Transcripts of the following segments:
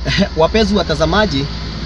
wapenzi watazamaji,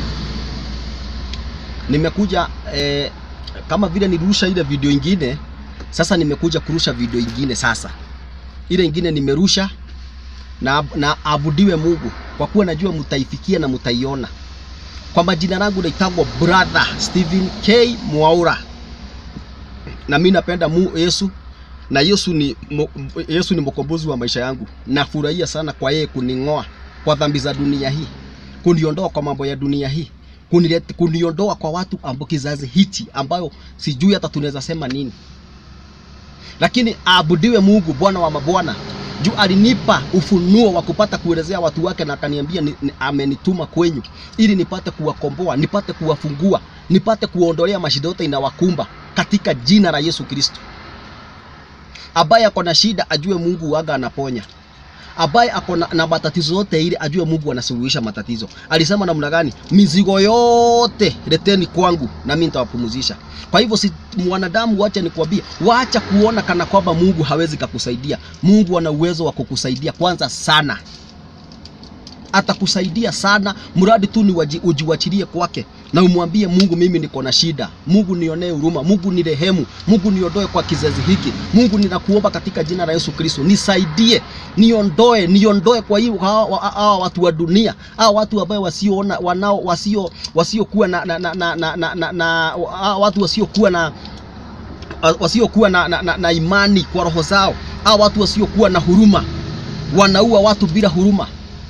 nimekuja eh, kama vile nilirusha ile video ingine, sasa nimekuja kurusha video ingine. Sasa ile ingine nimerusha na, na abudiwe Mungu kwa kuwa najua mtaifikia na mtaiona. Kwa majina langu naitagwa brother Stephen K Mwaura, na mimi napenda mu Yesu na Yesu ni, mo, Yesu ni mkombozi wa maisha yangu. Nafurahia sana kwa yeye kuning'oa kwa dhambi za dunia hii, kuniondoa kwa mambo ya dunia hii, kunileta, kuniondoa kwa watu ambao kizazi hichi ambayo sijui hata tunaweza sema nini, lakini aabudiwe Mungu Bwana wa mabwana juu alinipa ufunuo wa kupata kuelezea watu wake, na akaniambia ni, ni, amenituma kwenyu ili nipate kuwakomboa, nipate kuwafungua, nipate kuondolea mashida yote inawakumba katika jina la Yesu Kristo. Ambaye ako na shida ajue Mungu waga anaponya, ambaye ako na, na matatizo yote ile ajue Mungu anasuluhisha matatizo. Alisema namna gani? Mizigo yote leteni kwangu na mimi nitawapumzisha. Kwa hivyo si mwanadamu, wacha nikwambie, wacha kuona kana kwamba Mungu hawezi kukusaidia. Mungu ana uwezo wa kukusaidia kwanza sana, atakusaidia sana, mradi tu ni ujiwachilie kwake na umwambie Mungu, mimi niko na shida. Mungu nionee huruma, Mungu ni rehemu, Mungu niondoe kwa kizazi hiki. Mungu ninakuomba katika jina la Yesu Kristo, nisaidie, niondoe, niondoe kwa hiyo hawa watu wa dunia, hawa watu ambao wasioona, wanao wasio wasiokuwa na, na, na, na, na, na, na, na watu wasiokuwa na wasiokuwa na, na, na, na imani kwa roho zao, hawa watu wasiokuwa na huruma, wanaua watu bila huruma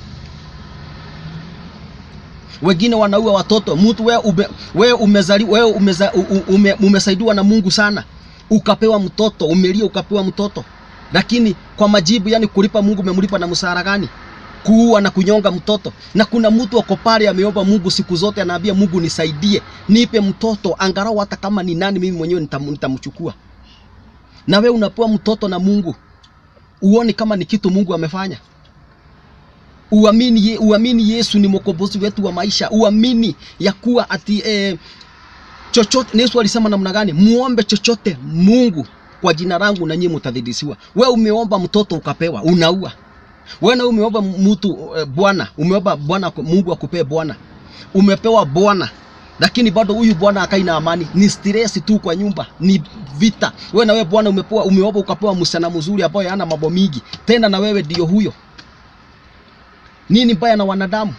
wengine wanaua watoto. Mtu wewe ume, wewe umezali wewe umeza, ume, umesaidiwa na Mungu sana, ukapewa mtoto, umelia ukapewa mtoto, lakini kwa majibu, yani kulipa Mungu, umemlipa na msara gani? Kuua na kunyonga mtoto. Na kuna mtu wako pale ameomba Mungu siku zote, anaambia Mungu, nisaidie, nipe mtoto angalau hata kama ni nani, mimi mwenyewe nitamchukua. Na wewe unapewa mtoto na Mungu, uone kama ni kitu Mungu amefanya Uamini, uamini Yesu ni mwokozi wetu wa maisha. Uamini ya kuwa ati eh, chochote Yesu alisema namna gani? Muombe chochote Mungu kwa jina langu na nyinyi mtadhidisiwa. We umeomba mtoto ukapewa, unaua. Wewe na umeomba mtu eh, bwana, umeomba bwana Mungu akupee bwana, umepewa bwana lakini bado huyu bwana akai na amani, ni stress tu kwa nyumba, ni vita. Wewe na wewe bwana umepewa, umeomba ukapewa msichana mzuri ambaye hana mambo mingi, tena na wewe ndio huyo nini mbaya na wanadamu?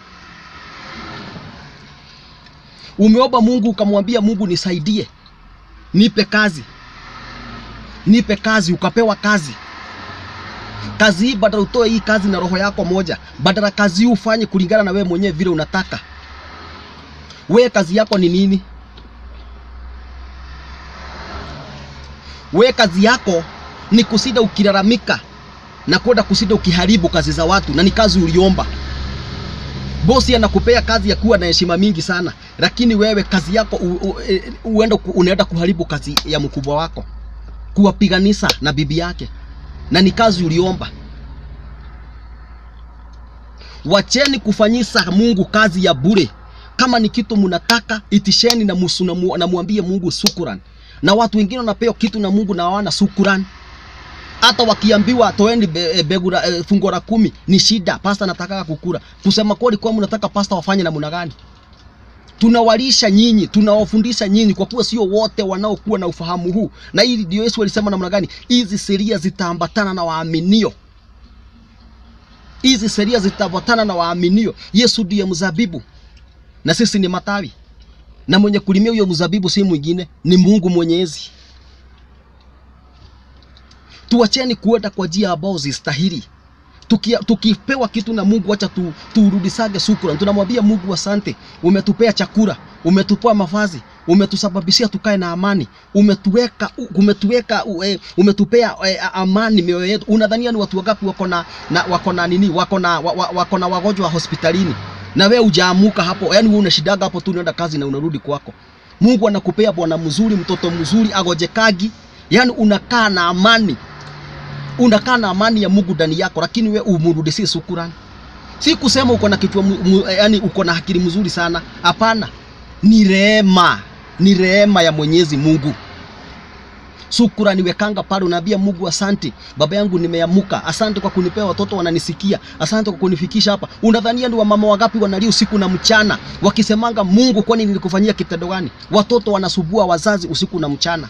Umeomba Mungu ukamwambia Mungu, nisaidie, nipe kazi, nipe kazi, ukapewa kazi. Kazi hii badala utoe hii kazi na roho yako moja, badala kazi hii ufanye kulingana na wewe mwenyewe vile unataka. Wewe kazi yako ni nini? Wewe kazi yako ni kusida ukilalamika na kwenda kusida ukiharibu kazi za watu, na ni kazi uliomba. Bosi anakupea kazi ya kuwa na heshima mingi sana, lakini wewe kazi yako uenda unaenda kuharibu kazi ya mkubwa wako, kuwapiganisha na bibi yake, na ni kazi uliomba. Wacheni kufanyisa Mungu kazi ya bure. Kama ni kitu mnataka itisheni na musu na muambie Mungu shukrani. Na watu wengine wanapewa kitu na Mungu na hawana shukrani hata wakiambiwa toeni be, begura e, fungo la kumi ni shida. Pasta nataka kukula. Kusema kweli, kwa mnataka pasta wafanye namna gani? Tunawalisha nyinyi, tunawafundisha nyinyi, kwa kuwa sio wote wanaokuwa na ufahamu huu. Na hili ndio Yesu alisema namna gani, hizi sheria zitaambatana na waaminio, hizi sheria zitaambatana na waaminio. Yesu ndiye mzabibu na sisi ni matawi, na mwenye kulimia huyo mzabibu si mwingine, ni Mungu Mwenyezi. Tuacheni kuenda kwa njia ambao zistahili. Tuki, tukipewa kitu na Mungu, acha tu, turudisage shukrani. Tunamwambia Mungu asante, umetupea chakula, umetupea mavazi, umetusababishia tukae na amani, umetuweka umetuweka e, umetupea e, amani mioyo yetu. Unadhania ni watu wangapi wako na, na wako na nini, wako na wako na wagonjwa hospitalini na wewe hujaamuka hapo, yani wewe unashidaga hapo tu, unaenda kazi na unarudi kwako. Mungu anakupea bwana mzuri, mtoto mzuri, agojekagi, yani unakaa na amani unakaa na amani ya Mungu ndani yako, lakini we umrudishie shukrani. Si kusema uko na kichwa yani uko na akili mzuri sana, hapana. Ni rehema, ni rehema ya Mwenyezi Mungu. Shukrani wekanga pale, unaambia Mungu asante, baba yangu nimeamuka, asante kwa kunipea watoto wananisikia, asante kwa kunifikisha hapa. Unadhania ni wamama wangapi wanalia usiku na mchana wakisemanga, Mungu, kwani nilikufanyia kitendo gani? Watoto wanasubua wazazi usiku na mchana.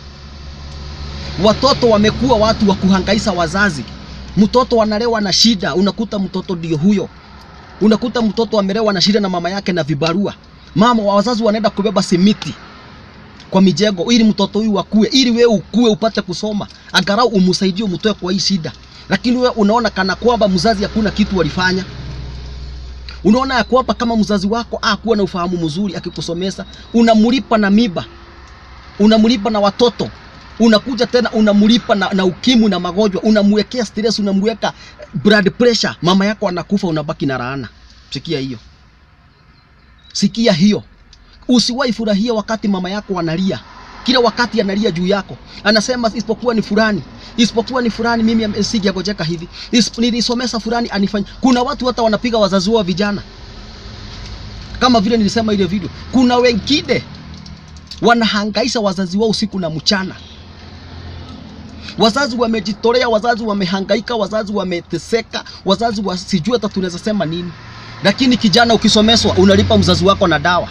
Watoto wamekuwa watu wa kuhangaisha wazazi. Mtoto analewa na shida, unakuta mtoto ndio huyo. Unakuta mtoto amelewa na shida na mama yake na vibarua. Mama wa wazazi wanaenda kubeba simiti kwa mijengo ili mtoto huyu akue, ili wewe ukue upate kusoma, angalau umsaidie umtoe kwa hii shida. Lakini wewe unaona kana kwamba mzazi hakuna kitu walifanya. Unaona ya kwamba kama mzazi wako akuwa na ufahamu mzuri akikusomesa, unamlipa na miba, unamlipa na watoto, unakuja tena unamlipa na, na ukimwi na magonjwa, unamwekea stress, unamweka blood pressure, mama yako anakufa, unabaki na laana. Sikia hiyo, sikia hiyo. Usiwahi furahia wakati mama yako analia, kila wakati analia juu yako, anasema isipokuwa ni fulani, isipokuwa ni fulani, mimi singegojeka hivi, Isip- nilisomesa fulani anifanya. Kuna watu hata wanapiga wazazi wao vijana, kama vile nilisema ile video. Kuna wengine wanahangaisha wazazi wao usiku na mchana. Wazazi wamejitolea, wazazi wamehangaika, wazazi wameteseka, wazazi wa sijui hata tunaweza sema nini, lakini kijana ukisomeswa, unalipa mzazi wako na dawa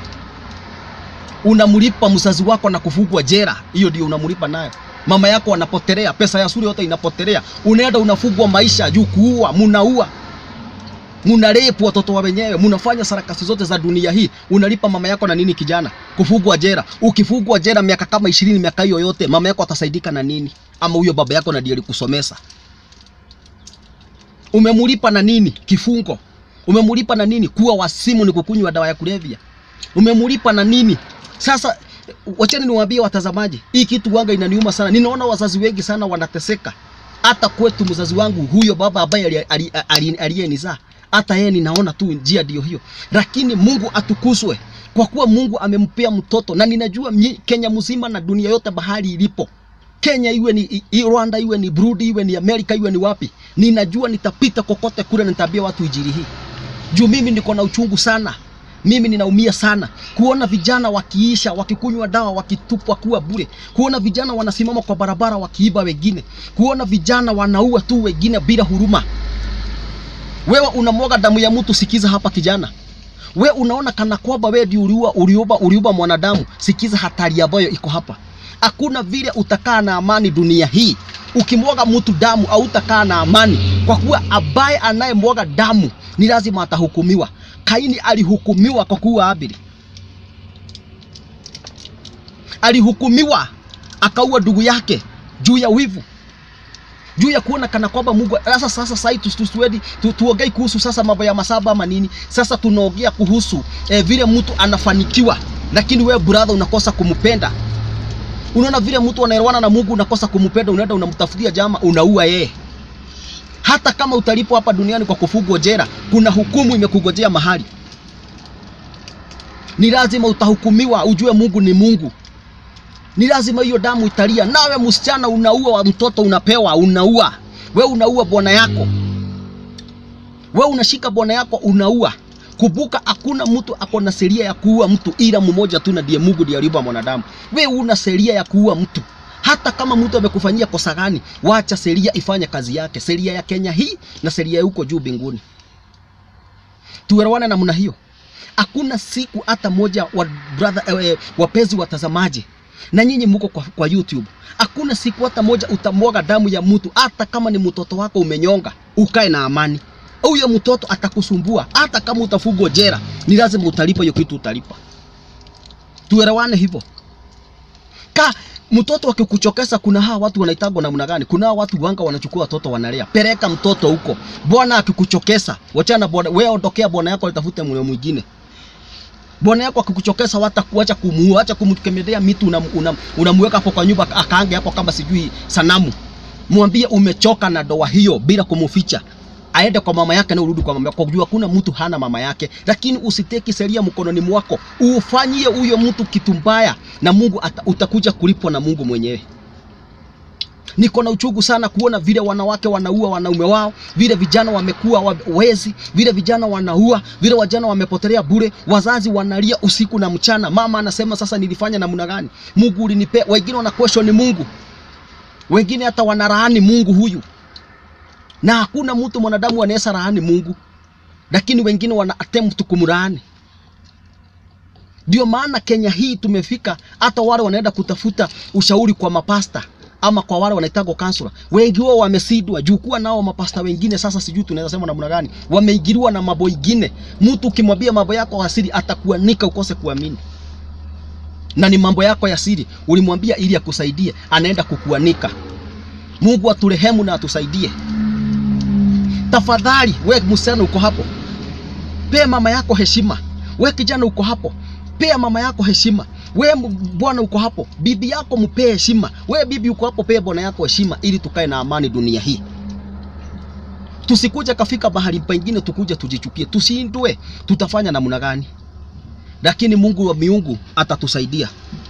unamlipa mzazi wako na kufungwa jera, hiyo ndio unamlipa nayo. Mama yako anapotelea, pesa ya shule yote inapotelea, unaenda unafungwa maisha juu kuua, munaua, munarepu watoto wa wenyewe, munafanya sarakasi zote za dunia hii, unalipa mama yako na nini? Kijana, kufungwa jera. Ukifungwa jera miaka kama ishirini, miaka hiyo yote, mama yako atasaidika na nini? Ama huyo baba yako na ndiye alikusomesa? Umemulipa na nini? Kifungo. Umemulipa na nini? Kuwa wasimu ni kukunywa dawa ya kulevya. Umemulipa na nini? Sasa wacheni niwaambie watazamaji, hii kitu wanga inaniuma sana. Ninaona wazazi wengi sana wanateseka. Hata kwetu mzazi wangu huyo baba ambaye aliyenizaa, hata yeye ninaona tu njia ndio hiyo, lakini Mungu atukuzwe kwa kuwa Mungu amempea mtoto, na ninajua mnyi- Kenya mzima na dunia yote bahali ilipo Kenya iwe ni i- Rwanda iwe ni Burundi iwe ni Amerika iwe ni wapi, ninajua nitapita kokote kule, nitaambia watu injili hii juu mimi niko na uchungu sana mimi ninaumia sana kuona vijana wakiisha wakikunywa dawa wakitupwa kuwa bure, kuona vijana wanasimama kwa barabara wakiiba wengine, kuona vijana wanaua tu wengine bila huruma. Wewe unamwaga damu ya mtu, sikiza hapa kijana. We unaona kana kwamba wewe ndio uliua uliuba uliuba mwanadamu, sikiza hatari ambayo iko hapa. Hakuna vile utakaa na amani dunia hii. Ukimwaga mtu damu au utakaa na amani, kwa kuwa ambaye anayemwaga damu ni lazima atahukumiwa. Kaini alihukumiwa kwa kuua Abeli, alihukumiwa akaua ndugu yake juu ya wivu, juu ya kuona kana kwamba Mungu sasa. Sasa sasa tusiwedi tu, tuongei kuhusu sasa mambo ya masaba ama nini. Sasa tunaongea kuhusu eh, vile mtu anafanikiwa, lakini wewe brother unakosa kumpenda. Unaona vile mtu anaelewana na Mungu, unakosa kumpenda, unaenda unamtafutia jama, unaua yeye. Hata kama utalipwa hapa duniani kwa kufungwa jela, kuna hukumu imekugojea mahali. Ni lazima utahukumiwa, ujue Mungu ni Mungu. Ni lazima hiyo damu italia. Nawe msichana unaua wa mtoto unapewa, unaua we, unaua bwana yako, we unashika bwana yako unaua. Kumbuka, hakuna mtu ako na sheria ya kuua mtu ila mmoja tu, na ndiye Mungu ndiye aliumba mwanadamu. We una sheria ya kuua mtu hata kama mtu amekufanyia kosa gani, wacha sheria ifanye kazi yake, sheria ya Kenya hii na sheria ya huko juu mbinguni. Tuelewane namna hiyo. Hakuna siku hata moja wa brother, eh, wapenzi watazamaji na nyinyi mko kwa, kwa YouTube, hakuna siku hata moja utamwaga damu ya mtu, hata kama ni mtoto wako umenyonga, ukae na amani. Huyo mtoto atakusumbua, hata kama utafungwa jela, ni lazima utalipa hiyo kitu, utalipa. Tuelewane hivyo ka mtoto akikuchokesa, kuna hawa watu wanaitagwa namna gani? Kuna hawa watu wanga wanachukua watoto wanalea. Peleka mtoto huko. Bwana akikuchokesa, wachana bwana, wewe ondokea bwana yako, atafute mwe mwingine. Bwana yako akikuchokesa, wata kuacha kumuua, acha kumkemedea mitu, unamweka una, una hapo kwa nyumba, akaange hapo kama sijui sanamu. Mwambie umechoka na doa hiyo bila kumficha aende kwa mama yake na urudi kwa mama yako, kwa kujua kuna mtu hana mama yake. Lakini usiteki sheria mkononi mwako, ufanyie huyo mtu kitu mbaya, na Mungu ata, utakuja kulipwa na Mungu mwenyewe. Niko na uchungu sana kuona vile wanawake wanaua wanaume wao, vile vijana wamekuwa wa- wezi, vile vijana wanaua, vile wajana wamepotelea bure, wazazi wanalia usiku na mchana. Mama anasema sasa, nilifanya namna gani? Mungu ulinipea. Wengine wana question Mungu, wengine hata wanalaani Mungu huyu, na hakuna mtu mwanadamu anaweza laani Mungu, lakini wengine wana attempt kumlaani. Ndio maana Kenya hii tumefika, hata wale wanaenda kutafuta ushauri kwa mapasta ama kwa wale wanaitagwa kansula, wengi wao wamesidwa juu kuwa nao mapasta wengine. Sasa sijui tunaweza sema namna gani, wameingiliwa na mambo ingine. Mtu ukimwambia mambo yako asili atakuanika ukose kuamini, na ni mambo yako ya siri ulimwambia ili akusaidie, anaenda kukuanika. Mungu aturehemu na atusaidie. Tafadhali we msichana uko hapo, pea mama yako heshima. We kijana uko hapo, pea mama yako heshima. We m- bwana uko hapo, bibi yako mpee heshima. We bibi uko hapo, pea bwana yako heshima, ili tukae na amani dunia hii. Tusikuja kafika mahali pengine tukuje tujichukie, tushindwe. Tutafanya namna gani? Lakini Mungu wa miungu atatusaidia,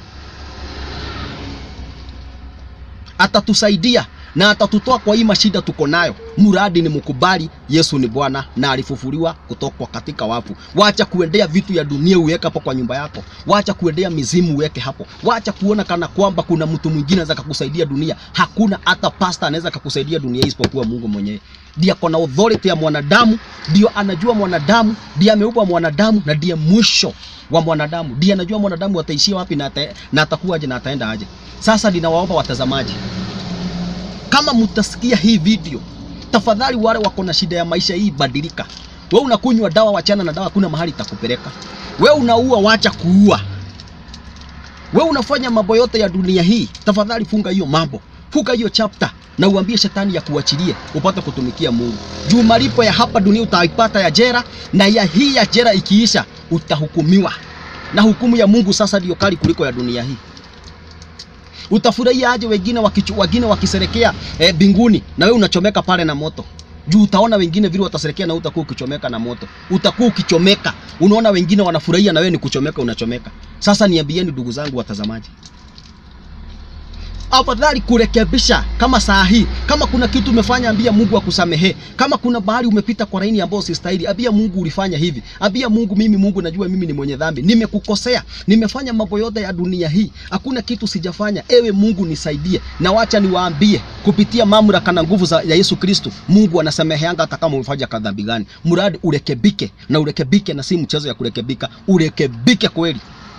atatusaidia na atatutoa kwa hii mashida tuko nayo, muradi ni mkubali Yesu ni Bwana na alifufuliwa kutoka katika wafu. Wacha kuendea vitu ya dunia uweke hapo kwa nyumba yako, wacha kuendea mizimu uweke hapo, wacha kuona kana kwamba kuna mtu mwingine anaweza kukusaidia dunia. Hakuna hata pasta anaweza kukusaidia dunia hii isipokuwa Mungu mwenyewe. Ndiye ako na authority ya mwanadamu, ndio anajua mwanadamu, ndiye ameumba mwanadamu na ndiye mwisho wa mwanadamu, ndiye anajua mwanadamu ataishia wapi na, ata, na atakuwaje na ataenda aje. Sasa ninawaomba watazamaji kama mtasikia hii video, tafadhali wale wako na shida ya maisha hii, badilika. We unakunywa dawa, wachana na dawa, kuna mahali itakupeleka. We unaua, wacha kuua. We unafanya mambo yote ya dunia hii, tafadhali funga hiyo mambo, funga hiyo chapter na uambie shetani ya kuachilie upate kutumikia Mungu. Juu malipo ya hapa dunia utaipata ya jera, na ya hii ya jera ikiisha utahukumiwa, na hukumu ya Mungu sasa ndio kali kuliko ya dunia hii. Utafurahia aje wengine wakichu, wengine wakiserekea eh, binguni na wewe unachomeka pale na moto juu utaona wengine vile wataserekea na utakuwa ukichomeka na moto, utakuwa ukichomeka. Unaona wengine wanafurahia na wewe ni kuchomeka, unachomeka. Sasa niambieni ndugu zangu watazamaji, afadhali kurekebisha kama saa hii. Kama kuna kitu umefanya, ambia Mungu akusamehe. Kama kuna bahali umepita kwa laini ambayo sistahili, ambia Mungu ulifanya hivi. Ambia Mungu, mimi Mungu najua mimi ni mwenye dhambi, nimekukosea, nimefanya mambo yote ya dunia hii, hakuna kitu sijafanya. Ewe Mungu nisaidie, na wacha niwaambie kupitia mamlaka na nguvu za ya Yesu Kristo, Mungu anasameheanga hata kama umefanya kadhambi gani, mradi urekebike, na urekebike, na si mchezo ya kurekebika, urekebike kweli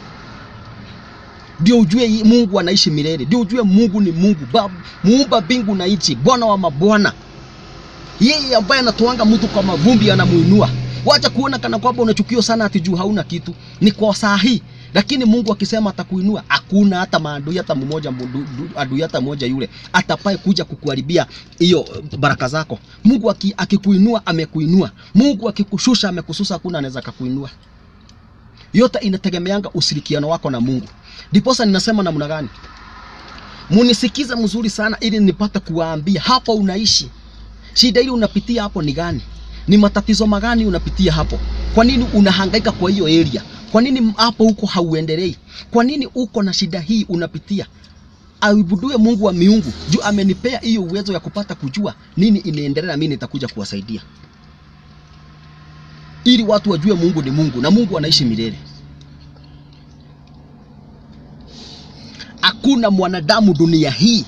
ndio ujue hii Mungu anaishi milele, ndio ujue Mungu ni Mungu Baba, muumba mbingu na nchi, Bwana wa mabwana, yeye ambaye anatoanga mtu kwa mavumbi anamuinua. Wacha kuona kana kwamba unachukio sana ati juu hauna kitu, ni kwa saa hii. Lakini Mungu akisema atakuinua, hakuna hata maadui hata mmoja, mdu- du- adui hata mmoja yule atapaye kuja kukuharibia hiyo eh, baraka zako. Mungu aki- akikuinua amekuinua, Mungu akikushusha amekushusha, hakuna anaweza akakuinua yote inategemeanga ushirikiano wako na Mungu. Ndiposa ninasema namna gani, munisikize mzuri sana, ili nipate kuwaambia hapa unaishi, shida ile unapitia hapo ni gani, ni matatizo magani unapitia hapo, kwa nini unahangaika kwa hiyo area, kwa nini hapo huko hauendelei, kwa nini uko na shida hii unapitia. Aibudue Mungu wa miungu juu amenipea hiyo uwezo ya kupata kujua nini inaendelea, na mimi nitakuja kuwasaidia ili watu wajue Mungu ni Mungu na Mungu anaishi milele. Hakuna mwanadamu dunia hii,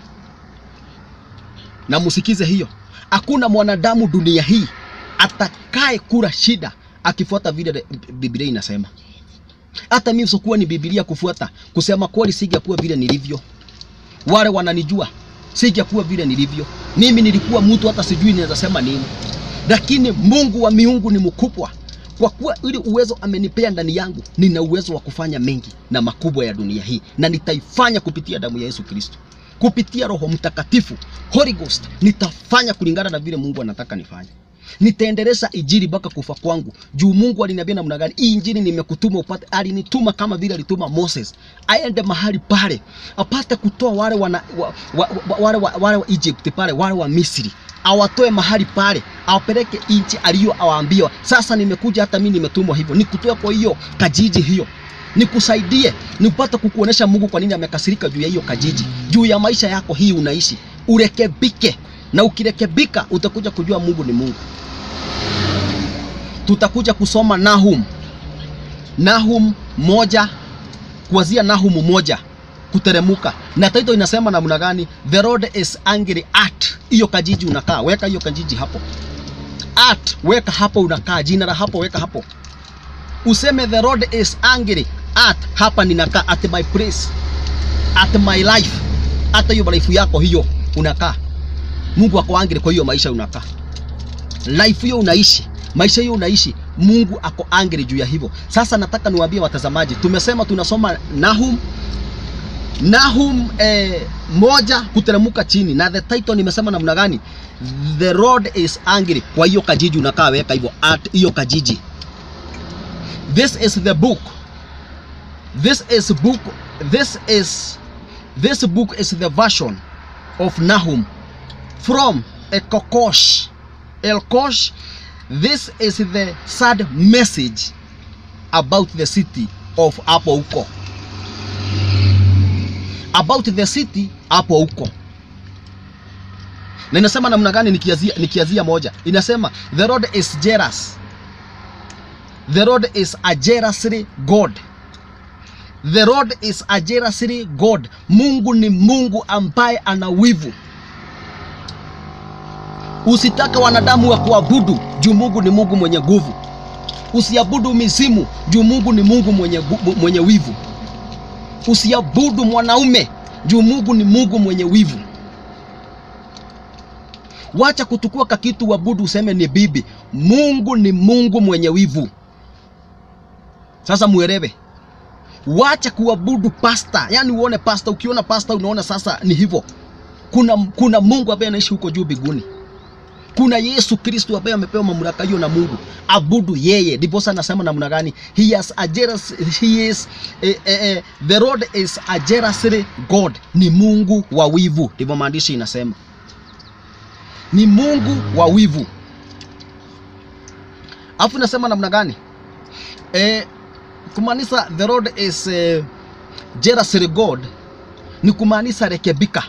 na musikize hiyo, hakuna mwanadamu dunia hii atakaye kula shida akifuata vile Biblia inasema. Hata mimi sikuwa ni Biblia kufuata, kusema kweli, singekuwa vile nilivyo. Wale wananijua, singekuwa vile nilivyo. Mimi nilikuwa mtu hata sijui ninaweza sema nini lakini Mungu wa miungu ni mkubwa, kwa kuwa ili uwezo amenipea ndani yangu, nina uwezo wa kufanya mengi na makubwa ya dunia hii, na nitaifanya kupitia damu ya Yesu Kristo, kupitia Roho Mtakatifu, Holy Ghost. Nitafanya kulingana na vile Mungu anataka nifanye. Nitaendeleza injili mpaka kufa kwangu, juu Mungu aliniambia namna gani hii injili nimekutuma upate. Alinituma kama vile alituma Moses aende mahali pale apate kutoa wale wana, wa, wa, wa, wale wa, wale wa Egypt pale wale wa Misri awatoe mahali pale awapeleke nchi aliyo awaambiwa. Sasa nimekuja hata mimi nimetumwa hivyo, nikutoe kwa hiyo kajiji hiyo nikusaidie nipate kukuonesha Mungu kwa nini amekasirika juu ya hiyo kajiji, juu ya maisha yako hii unaishi, urekebike, na ukirekebika utakuja kujua Mungu ni Mungu. Tutakuja kusoma Nahum, Nahum moja kuanzia Nahum moja kuteremuka, na title inasema namna gani? The Lord is angry at hiyo kajiji unakaa, weka hiyo kajiji hapo at weka hapo unakaa, jina la hapo weka hapo, useme the Lord is angry at hapa ninakaa, at my place, at my life, hata hiyo life yako hiyo unakaa, Mungu ako angry kwa hiyo maisha unakaa, life hiyo unaishi, maisha hiyo unaishi, Mungu ako angry juu ya hivyo. Sasa nataka niwaambie watazamaji, tumesema tunasoma Nahum Nahum eh, moja kuteremuka chini na the title nimesema namna gani? The Lord is angry. Kwa hiyo kajiji unakaa weka hivyo at hiyo kajiji. This is the book. This is book. This is this book is the version of Nahum from Ekokosh. Elkosh. This is the sad message about the city of hapo huko about the city hapo huko, na inasema namna gani? Nikiazia, nikiazia moja inasema the Lord is jealous, the Lord is a jealously God, the Lord is a jealously God. Mungu ni Mungu ambaye ana wivu. Usitake wanadamu wa kuabudu juu Mungu ni Mungu mwenye nguvu. Usiabudu mizimu juu Mungu ni Mungu mwenye, mwenye wivu. Usiabudu mwanaume juu Mungu ni Mungu mwenye wivu. Wacha kutukua kakitu wabudu useme ni bibi. Mungu ni Mungu mwenye wivu. Sasa muelewe, wacha kuabudu pasta. Yani uone pasta, ukiona pasta unaona sasa ni hivyo. Kuna, kuna Mungu ambaye anaishi huko juu biguni. Kuna Yesu Kristo ambaye amepewa mamlaka hiyo na Mungu. Abudu yeye. Ndipo sasa anasema namna gani? He has a jealous, he is eh, eh, eh, the Lord is a jealous God. Ni Mungu wa wivu. Ndivyo maandishi inasema. Ni Mungu wa wivu. Alafu inasema namna gani? Eh, kumaanisha the Lord is eh, jealous God ni kumaanisha rekebika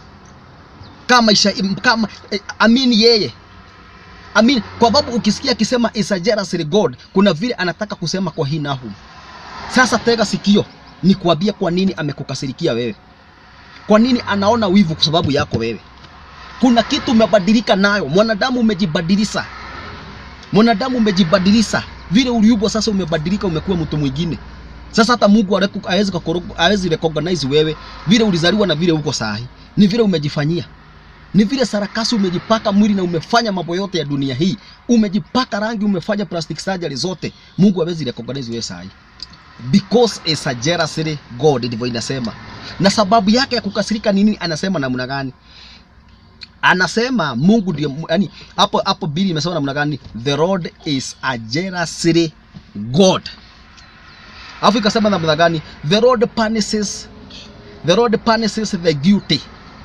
kama isha, kama eh, amini yeye amini, kwa sababu ukisikia akisema is a jealous God, kuna vile anataka kusema kwa hii Nahum. Sasa tega sikio, ni kuambia kwa nini amekukasirikia wewe, kwa nini anaona wivu kwa sababu yako wewe. Kuna kitu umebadilika nayo, mwanadamu umejibadilisha, mwanadamu umejibadilisha vile uliubwa, sasa umebadilika, umekuwa mtu mwingine. Sasa hata Mungu hawezi hawezi recognize wewe vile ulizaliwa na vile uko sahi, ni vile umejifanyia ni vile sarakasi umejipaka mwili na umefanya mambo yote ya dunia hii, umejipaka rangi, umefanya plastic surgery zote. Mungu hawezi recognize wewe sahi, because is a jealous God, ndivyo inasema. Na sababu yake ya kukasirika nini? Anasema namna gani? Anasema Mungu ndio, yani hapo hapo Biblia imesema namna gani? The Lord is a jealous God. Alafu ikasema namna gani? The Lord punishes, the Lord punishes the guilty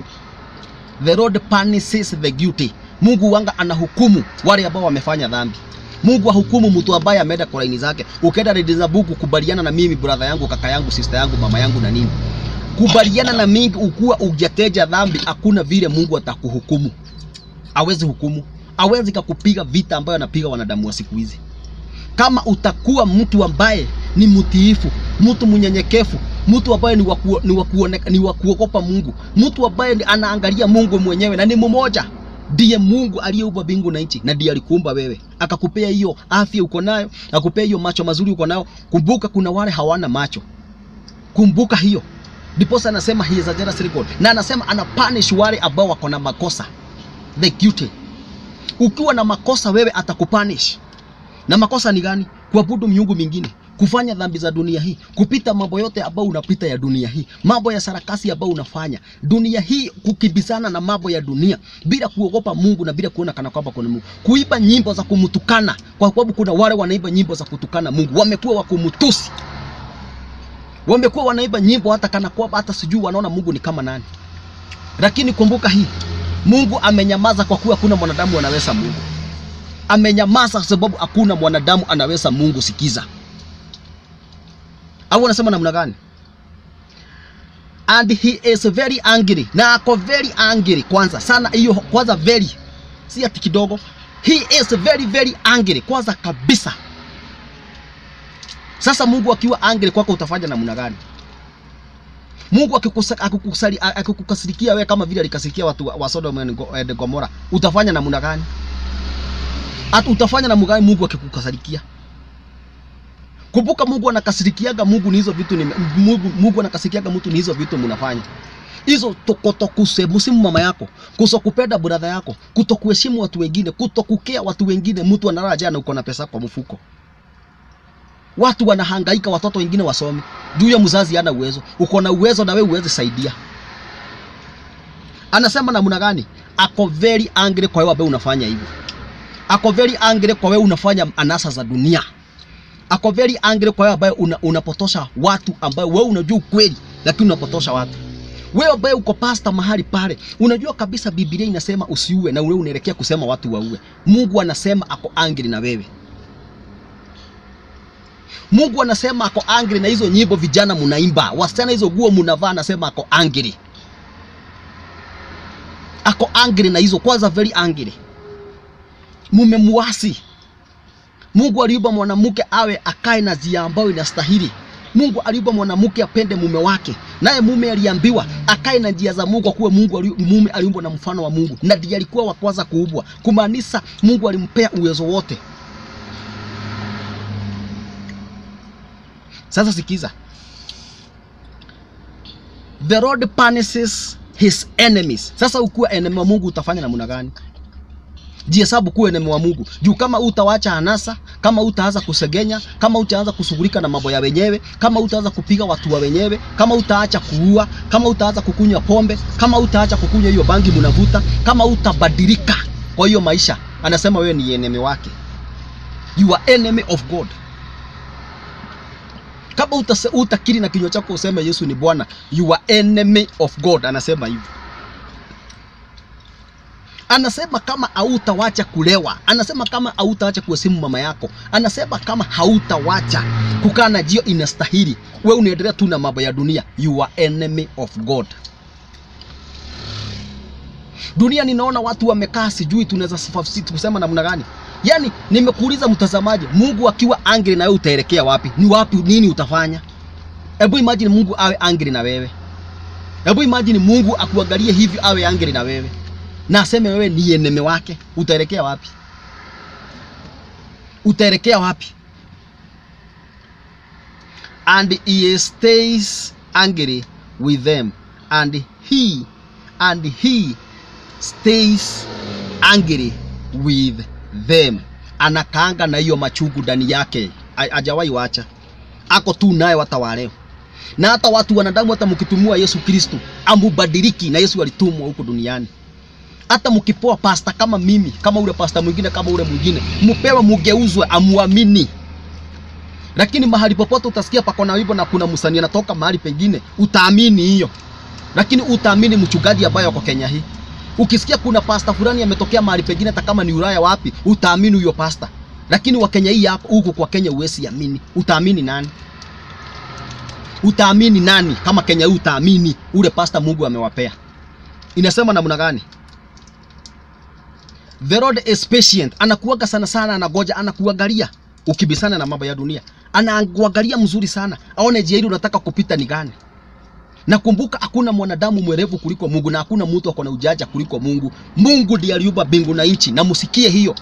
The Lord punishes the guilty. Mungu wanga anahukumu wale ambao wamefanya dhambi. Mungu ahukumu mtu ambaye ameenda kwa laini zake. Ukaenda read za Mungu kubaliana na mimi brother yangu, kaka yangu, sister yangu, mama yangu na nini. Kubaliana na mingi ukuwa ujateja dhambi, hakuna vile Mungu atakuhukumu. Hawezi hukumu. Hawezi kukupiga vita ambayo anapiga wanadamu wa siku hizi. Kama utakuwa mtu ambaye ni mtiifu, mtu mnyenyekevu, mtu ambaye ni waku, ni wakuoneka, ni wakuogopa Mungu, mtu ambaye anaangalia Mungu mwenyewe na ni mmoja ndiye Mungu aliyeumba mbingu na nchi na ndiye alikuumba wewe, akakupea hiyo afya uko nayo, akakupea hiyo macho mazuri uko nayo. Kumbuka kuna wale hawana macho, kumbuka hiyo. Ndiposa anasema he is a jealous God, na anasema ana punish wale ambao wako na makosa, the guilty. Ukiwa na makosa wewe atakupunish. Na makosa ni gani? Kuabudu miungu mingine, kufanya dhambi za dunia hii, kupita mambo yote ambayo unapita ya dunia hii, mambo ya sarakasi ambayo unafanya dunia hii, kukibizana na mambo ya dunia bila kuogopa Mungu na bila kuona kana kwamba kuna Mungu, kuiba nyimbo za kumtukana, kwa sababu kuna wale wanaiba nyimbo za kutukana Mungu, wamekuwa wa kumtusi, wamekuwa wanaiba nyimbo hata kana kwamba hata sijui wanaona Mungu ni kama nani. Lakini kumbuka hii, Mungu amenyamaza kwa kuwa hakuna mwanadamu anaweza Mungu amenyamaza sababu hakuna mwanadamu anaweza Mungu. Sikiza, au anasema namna gani and he is very angry na ako very angry kwanza sana hiyo kwanza very si ati kidogo he is very very angry kwanza kabisa sasa mungu akiwa angry kwako utafanya namna gani mungu akikusa- akukusali- akikukasirikia wewe kama vile alikasirikia watu wa- wa sodom and Go- and gomora utafanya namna gani Ata utafanya namna gani mungu akikukasirikia kumbuka mungu anakasirikiaga mungu ni hizo vitu ni, mungu, mungu anakasirikiaga mtu ni hizo vitu mnafanya hizo kutokusemusimu mama yako kutokupenda brother yako kutokuheshimu watu wengine kutokukea watu wengine mtu analala jana uko na pesa kwa mfuko watu wanahangaika watoto wengine wasome juu ya mzazi hana uwezo uko na uwezo na wewe uweze saidia anasema namna gani ako very angry kwa wewe ambaye unafanya hivyo ako very angry kwa wewe unafanya anasa za dunia ako very angry kwa wewe ambaye una, unapotosha watu ambayo wewe unajua ukweli lakini unapotosha watu wewe ambaye uko pasta mahali pale unajua kabisa biblia inasema usiue na wewe unaelekea kusema watu waue mungu anasema ako angry na wewe mungu anasema ako angry na hizo nyimbo vijana munaimba wasichana hizo guo munavaa anasema ako angry ako angry na hizo kwanza very angry mumemuasi mungu aliumba mwanamke awe akae na njia ambayo inastahili mungu aliumba mwanamke apende mume wake naye mume aliambiwa akae na njia za mungu akuwe mungu ali, mume aliumbwa na mfano wa mungu na ndiye alikuwa wa kwanza kuumbwa kumaanisha mungu alimpea uwezo wote sasa sikiza the lord punishes his enemies sasa ukiwa enemy wa mungu utafanya namna gani jihesabu kuwa enemy wa mungu juu kama utawacha anasa kama utaanza kusegenya kama utaanza kushughulika na mambo ya wenyewe kama utaanza kupiga watu wa wenyewe kama utaacha kuua kama utaanza kukunywa pombe kama utaacha kukunywa hiyo bangi munavuta kama utabadilika kwa hiyo maisha anasema wewe ni enemy wake you are enemy of god kama utase, utakiri na kinywa chako useme yesu ni bwana you are enemy of god anasema hivyo anasema kama hautawacha kulewa anasema kama hautawacha kuheshimu mama yako anasema kama hautawacha kukaa na jio inastahili we unaendelea tu na mambo ya dunia you are enemy of god dunia ninaona watu wamekaa sijui tunaweza sifa- kusema namna gani yaani nimekuuliza mtazamaji mungu akiwa angry na wewe utaelekea wapi ni wapi nini utafanya hebu imagine mungu awe angry na wewe hebu imagine mungu akuangalie hivi awe angry na wewe na aseme wewe ni eneme wake utaelekea wapi utaelekea wapi and he stays angry with them and he and he stays angry with them anakaanga na hiyo machungu ndani yake Ha- hajawahi wacha ako tu naye hata wa leo na hata watu wanadamu hata mkitumua yesu kristu amubadiliki na yesu alitumwa huko duniani hata mkipoa pasta kama mimi kama ule pasta mwingine kama ule mwingine mpewe mugeuzwe amuamini lakini mahali popote utasikia pako na wimbo na kuna msanii anatoka mahali pengine utaamini hiyo lakini utaamini mchungaji ambaye ako Kenya hii ukisikia kuna pasta fulani ametokea mahali pengine hata kama ni Ulaya wapi utaamini huyo pasta lakini wa Kenya hii hapa huku kwa Kenya uwezi amini utaamini nani utaamini nani kama Kenya hii utaamini ule pasta Mungu amewapea inasema namna gani The Lord is patient. Anakuaga sana sana, anagoja, anakuangalia ukibisana na mambo ya dunia, anakuangalia mzuri sana, aone njia ile unataka kupita ni gani. Na kumbuka, hakuna mwanadamu mwerevu kuliko Mungu na hakuna mtu ako na ujaja kuliko Mungu. Mungu ndiye aliumba mbingu na nchi, na msikie hiyo.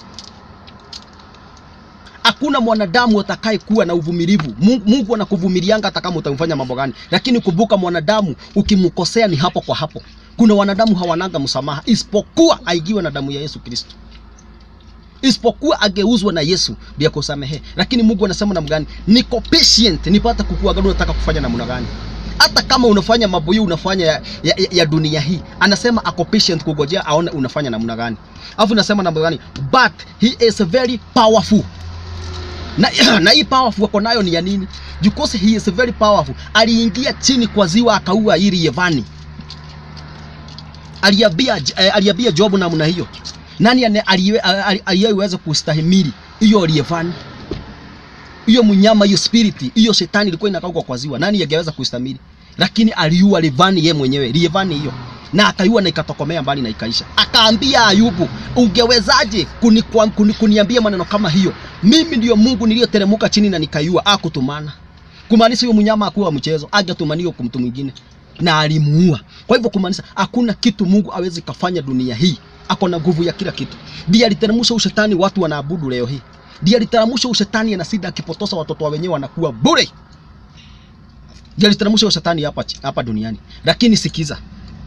Hakuna mwanadamu atakaye kuwa na uvumilivu. Mungu, Mungu anakuvumilianga hata kama utamfanya mambo gani, lakini kumbuka, mwanadamu ukimkosea ni hapo kwa hapo. Kuna wanadamu hawananga msamaha, isipokuwa aigiwe na damu ya Yesu Kristo, isipokuwa ageuzwe na Yesu ndiye kusamehe. Lakini Mungu anasema namna gani? Niko patient nipata kukuangalia unataka kufanya namna gani hata kama unafanya mambo hii unafanya ya, ya, ya dunia hii, anasema ako patient kugojea aone unafanya namna gani. Alafu nasema namna gani? But he is very powerful na, na hii powerful ako nayo ni ya nini? Because he is very powerful. Aliingia chini kwa ziwa akaua ili Yevani. Aliambia eh, aliambia Job namna hiyo. Nani ane- aliye- ali- aliyeweza kustahimili hiyo Yevani? hiyo mnyama hiyo spirit hiyo shetani ilikuwa inakauka kwa ziwa nani angeweza kuistamili lakini aliua Levani ye mwenyewe Levani hiyo na akaiua na ikatokomea mbali na ikaisha akaambia Ayubu ungewezaje kuni, kuni, kuniambia maneno kama hiyo mimi ndiyo Mungu niliyoteremuka chini na nikaiua akutumana kumaanisha huyo mnyama akuwa mchezo angetumaniwa kwa mtu mwingine na alimuua kwa hivyo kumaanisha hakuna kitu Mungu awezi kafanya dunia hii ako na nguvu ya kila kitu ndiye aliteremsha ushetani watu wanaabudu leo hii ndiye aliteremsha ushetani na sida akipotosa watoto wa wenyewe wanakuwa bure ndiye aliteremsha ushetani hapa hapa duniani lakini sikiza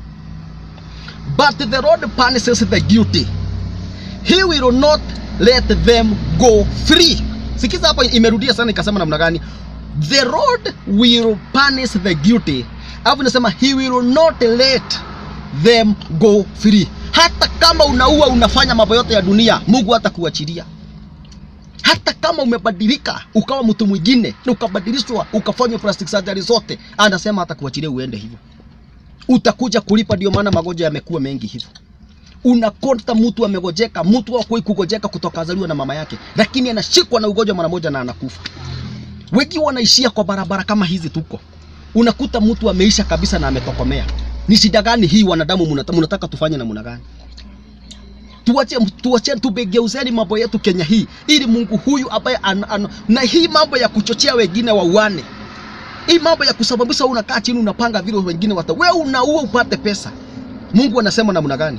but the Lord punishes the guilty he will not let them go free sikiza hapa imerudia sana ikasema namna gani the Lord will punish the guilty alafu inasema he will not let them go free hata kama unaua unafanya mambo yote ya dunia Mungu hatakuachilia hata kama umebadilika ukawa mtu mwingine na ukabadilishwa ukafanywa plastic surgery zote anasema hatakuachilia uende hivyo utakuja kulipa ndio maana magonjwa yamekuwa mengi hivyo unakonta mtu amegojeka mtu hakuwahi kugojeka kutoka azaliwa na mama yake lakini anashikwa na ugonjwa mara moja na anakufa wengi wanaishia kwa barabara kama hizi tuko unakuta mtu ameisha kabisa na ametokomea ni shida gani hii wanadamu munata, munataka tufanye namna gani tuache tuache tubegeuzeni mambo yetu Kenya hii ili Mungu huyu ambaye an, an, na hii mambo ya kuchochea wengine wauane hii mambo ya kusababisha unakaa chini unapanga vile wengine wata wewe unaua upate pesa Mungu anasema namna gani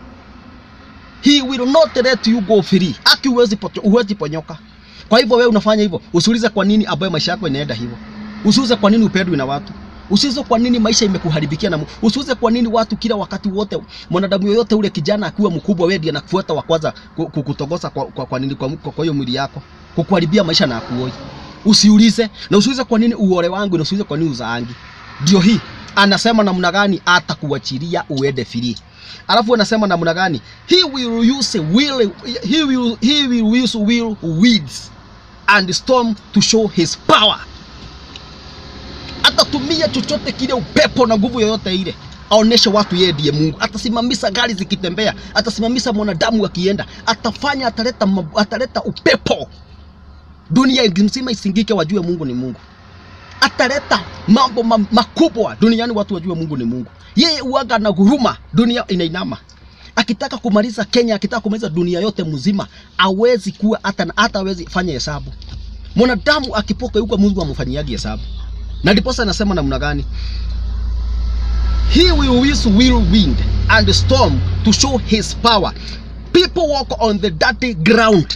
He will not let you go free aki uwezi uwezi ponyoka kwa hivyo wewe unafanya hivyo usiulize kwa nini ambaye maisha yako inaenda hivyo usiulize kwa nini upendwi na watu Usiulize kwa nini maisha imekuharibikia na usiulize kwa nini watu kila wakati wote mwanadamu yoyote ule kijana akiwa mkubwa wewe ndiye anakufuata wa kwanza kukutogosa kwa, kwa, kwa nini kwa, kwa hiyo mwili yako kukuharibia maisha na akuoi. Usiulize na usiulize kwa nini uore wangu na usiulize kwa nini uzaangi. Ndio hii anasema namna gani atakuachilia uende free. Alafu anasema namna gani? He will use will he will he will use will weeds and storm to show his power atatumia chochote kile, upepo na nguvu yoyote ile, aoneshe watu yeye ndiye Mungu. Atasimamisha gari zikitembea, atasimamisha mwanadamu akienda, atafanya, ataleta, ataleta upepo, dunia nzima isingike, wajue Mungu ni Mungu. Ataleta mambo ma, makubwa duniani, watu wajue Mungu ni Mungu. Yeye uaga na huruma, dunia inainama. Akitaka kumaliza Kenya, akitaka kumaliza dunia yote mzima, awezi kuwa hata hata awezi fanya hesabu. Mwanadamu akipoka yuko Mungu amfanyiagi hesabu na ndiposa anasema namna gani he will use whirlwind and storm to show his power people walk on the dirty ground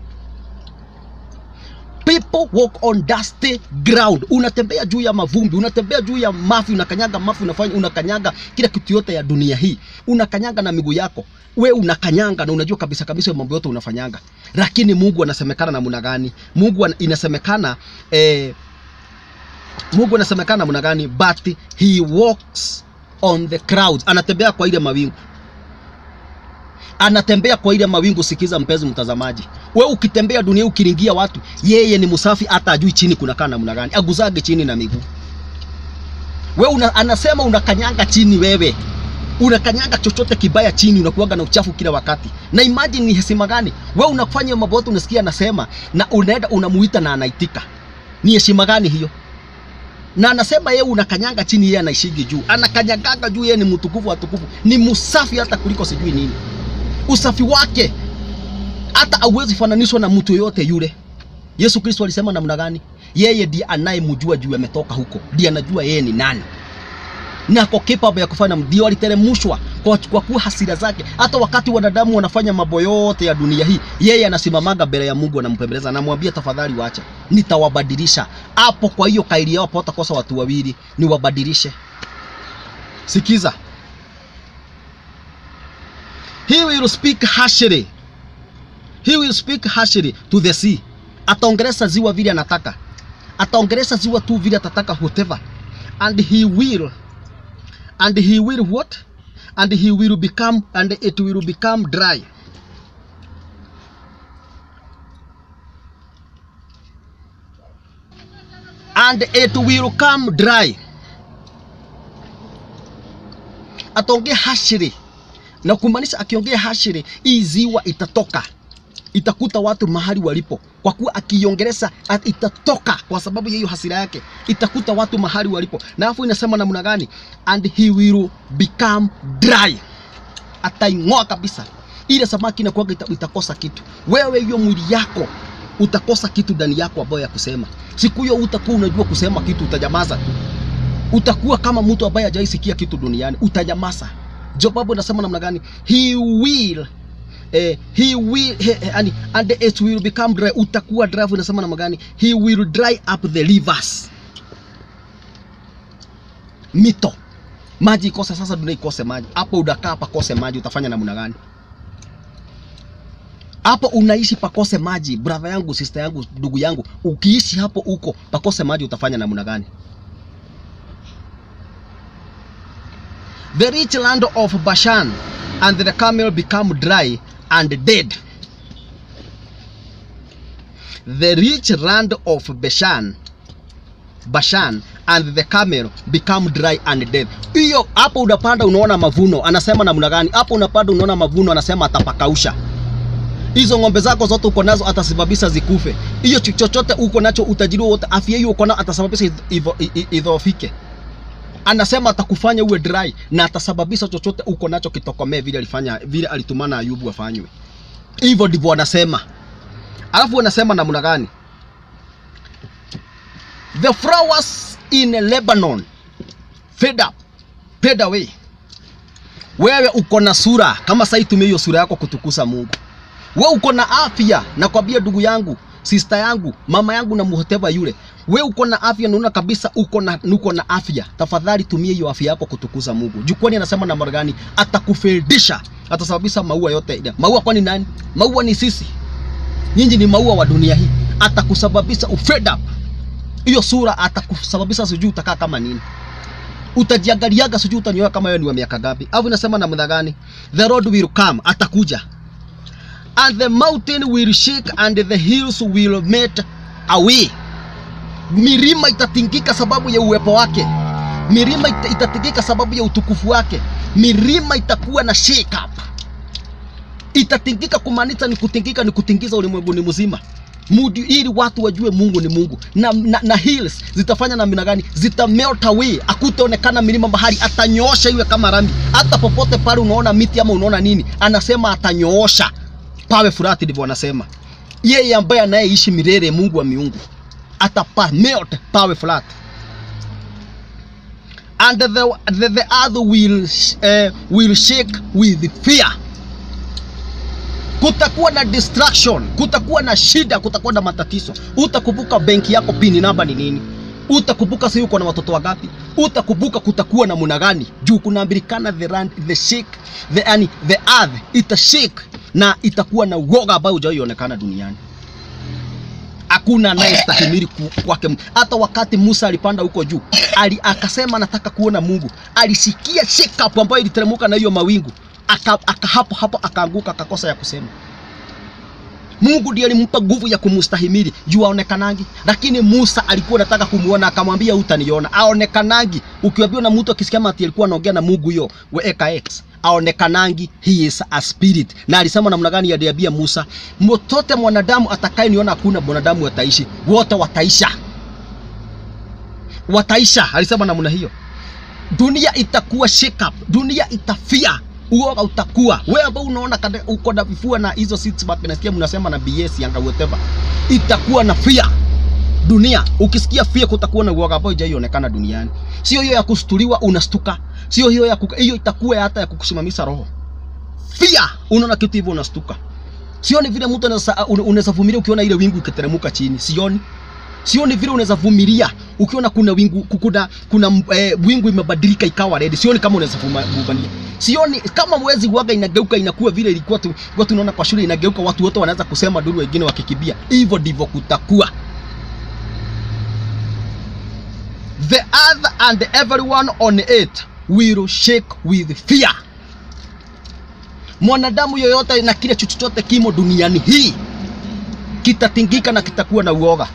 people walk on dusty ground unatembea juu ya mavumbi unatembea juu ya mafi unakanyaga mafi unafanya unakanyaga kila kitu yote ya dunia hii unakanyaga na miguu yako we unakanyanga na unajua kabisa kabisa mambo yote unafanyanga lakini Mungu anasemekana namna gani Mungu inasemekana eh, Mungu anasemekana namna gani? But he walks on the clouds, anatembea kwa ile mawingu, anatembea kwa ile mawingu. Sikiza mpenzi mtazamaji, we ukitembea dunia ukiringia watu, yeye ni msafi, hata ajui chini kunakaa namna gani, aguzage chini na miguu. We una, anasema unakanyanga chini, wewe unakanyanga chochote kibaya chini, unakuwaga na uchafu kila wakati. Na imagine ni heshima gani? We unafanya mambo yote, unasikia anasema na unaenda unamuita na anaitika. Ni heshima gani hiyo? na anasema yeye unakanyanga chini, yeye anaishigi juu, anakanyagaga juu. Yeye ni mtukufu wa tukufu, ni msafi hata kuliko sijui nini. Usafi wake hata hauwezi fananishwa na mtu yoyote yule. Yesu Kristo alisema namna gani? Yeye ndiye anayemjua juu ametoka huko, ndiye anajua yeye ni nani na kwa capable ya kufanya, ndio aliteremshwa kwa, kwa kuwa hasira zake. Hata wakati wanadamu wanafanya mambo yote ya dunia hii, yeye anasimamaga mbele ya Mungu, anampembeleza, anamwambia tafadhali, wacha nitawabadilisha. Hapo kwa hiyo kaili yao pata kosa watu wawili, niwabadilishe. Sikiza, he will speak harshly, he will speak harshly to the sea. Ataongelesha ziwa vile anataka, ataongelesha ziwa tu vile atataka, whatever and he will and he will what and he will become and it will become dry and it will come dry ataongea hashiri na kumaanisha akiongea hashiri hii ziwa itatoka itakuta watu mahali walipo kwa kuwa akiongeleza at- itatoka kwa sababu ya hiyo hasira yake itakuta watu mahali walipo na alafu inasema namna gani and he will become dry ataing'oa kabisa ile samaki inakuwaga ita, itakosa kitu wewe hiyo mwili yako utakosa kitu ndani yako ambayo ya kusema siku hiyo utakuwa unajua kusema kitu utanyamaza tu utakuwa kama mtu ambaye hajaisikia kitu duniani utanyamaza jobabu inasema namna gani he will eh, he will he, he, and, and it will become dry utakuwa dry inasema namna gani he will dry up the rivers mito maji ikose sasa dunia ikose maji hapo udakaa pakose maji utafanya namna gani hapo unaishi pakose maji brother yangu sister yangu ndugu yangu ukiishi hapo uko pakose maji utafanya namna gani the rich land of bashan and the camel become dry and dead the rich land of bashan bashan and the camel become dry and dead hiyo hapo unapanda unaona mavuno anasema namna gani hapo unapanda unaona mavuno anasema atapakausha hizo ng'ombe zako zote uko nazo atasababisha zikufe. Hiyo cho- chochote uko nacho, utajiri wote, afya hiyo uko nayo atasababisha idh- idho- i- i- idhoofike. Anasema atakufanya uwe dry na atasababisha chochote uko nacho kitokomee vile alifanya vile alitumana Ayubu afanywe. Hivyo ndivyo anasema. Alafu anasema namna gani? The flowers in Lebanon fade up, fade away. Wewe uko na sura kama sasa, itumie hiyo sura yako kutukuza Mungu we uko na afya nakwambia ndugu yangu sister yangu mama yangu na muhoteva yule we uko na afya naona kabisa uko na uko na afya tafadhali tumie hiyo afya yako kutukuza mungu jukwani anasema namna gani atakufedisha atasababisha maua yote ile maua kwani nani maua ni sisi nyinyi ni maua wa dunia hii atakusababisha ufed up hiyo sura atakusababisha sijui utakaa kama nini utajiangaliaga sijui utanyoa kama wewe ni wa miaka gapi au inasema namna gani the road will come atakuja and the mountain will shake and the hills will melt away. Milima itatingika sababu ya uwepo wake, milima ita- itatingika sababu ya utukufu wake, milima itakuwa na shake up, itatingika. Kumaanisha ni kutingika, ni kutingiza ulimwenguni mzima Mudi, ili watu wajue Mungu ni Mungu na, na, na hills zitafanya namna gani? Zita melt away, akutaonekana milima bahari, atanyoosha iwe kama rami. Hata popote pale unaona miti ama unaona nini, anasema atanyoosha pawe furati, ndivyo anasema yeye ambaye anayeishi milele, Mungu wa miungu atapa melt pawe flat and the, the, the earth will, sh- eh, will shake with fear kutakuwa na distraction, kutakuwa na shida, kutakuwa na matatizo. Utakumbuka benki yako pini namba ni nini? Utakumbuka sio uko na watoto wangapi? Utakumbuka kutakuwa na muna gani? Juu kunaambilikana the land, the shake, the, yani, the earth ita shake na itakuwa na uoga ambao hujawahi onekana duniani. Hakuna anayestahimili ku- kwake. Mungu. Hata wakati Musa alipanda huko juu, ali, akasema nataka kuona Mungu, alisikia shake up ambayo iliteremka na hiyo mawingu, aka, aka hapo hapo akaanguka, akakosa ya kusema. Mungu ndiye alimpa nguvu ya kumstahimili juu aonekanangi, lakini Musa alikuwa anataka kumuona, akamwambia utaniona. Aonekanangi, ukiambiwa na mtu akisikia ati alikuwa anaongea na Mungu hiyo weka X, aonekanangi, he is a spirit. Na alisema namna gani? Aliambia Musa, mtote mwanadamu atakayeniona, hakuna mwanadamu ataishi, wote wataisha, wataisha. Alisema namna hiyo dunia itakuwa shake up, dunia itafia, uoga utakuwa. Wewe ambao unaona kada- uko na vifua na hizo six pack, nasikia mnasema na BS yanga whatever, itakuwa na fear dunia. Ukisikia fear, kutakuwa na uoga ambao haijaionekana duniani. Sio hiyo ya kustuliwa unastuka, sio hiyo ya kuka, hiyo itakuwa hata ya kukusimamisha roho. Fear, unaona kitu hivyo unastuka. Sioni vile mtu anaweza unaweza vumilia ukiona ile wingu ikiteremuka chini, sioni sioni vile unaweza vumilia ukiona kuna wingu kuna kuna eh, wingu imebadilika ikawa red. Sioni kama unaweza vuma- vumilia. Sioni kama mwezi waga inageuka inakuwa vile ilikuwa tu, watu tunaona kwa shule inageuka, watu wote wanaanza kusema duru, wengine wakikibia. Hivyo ndivyo kutakuwa. The earth and everyone on it will shake with fear. Mwanadamu yoyote na kile chochote kimo duniani hii kitatingika na kitakuwa na uoga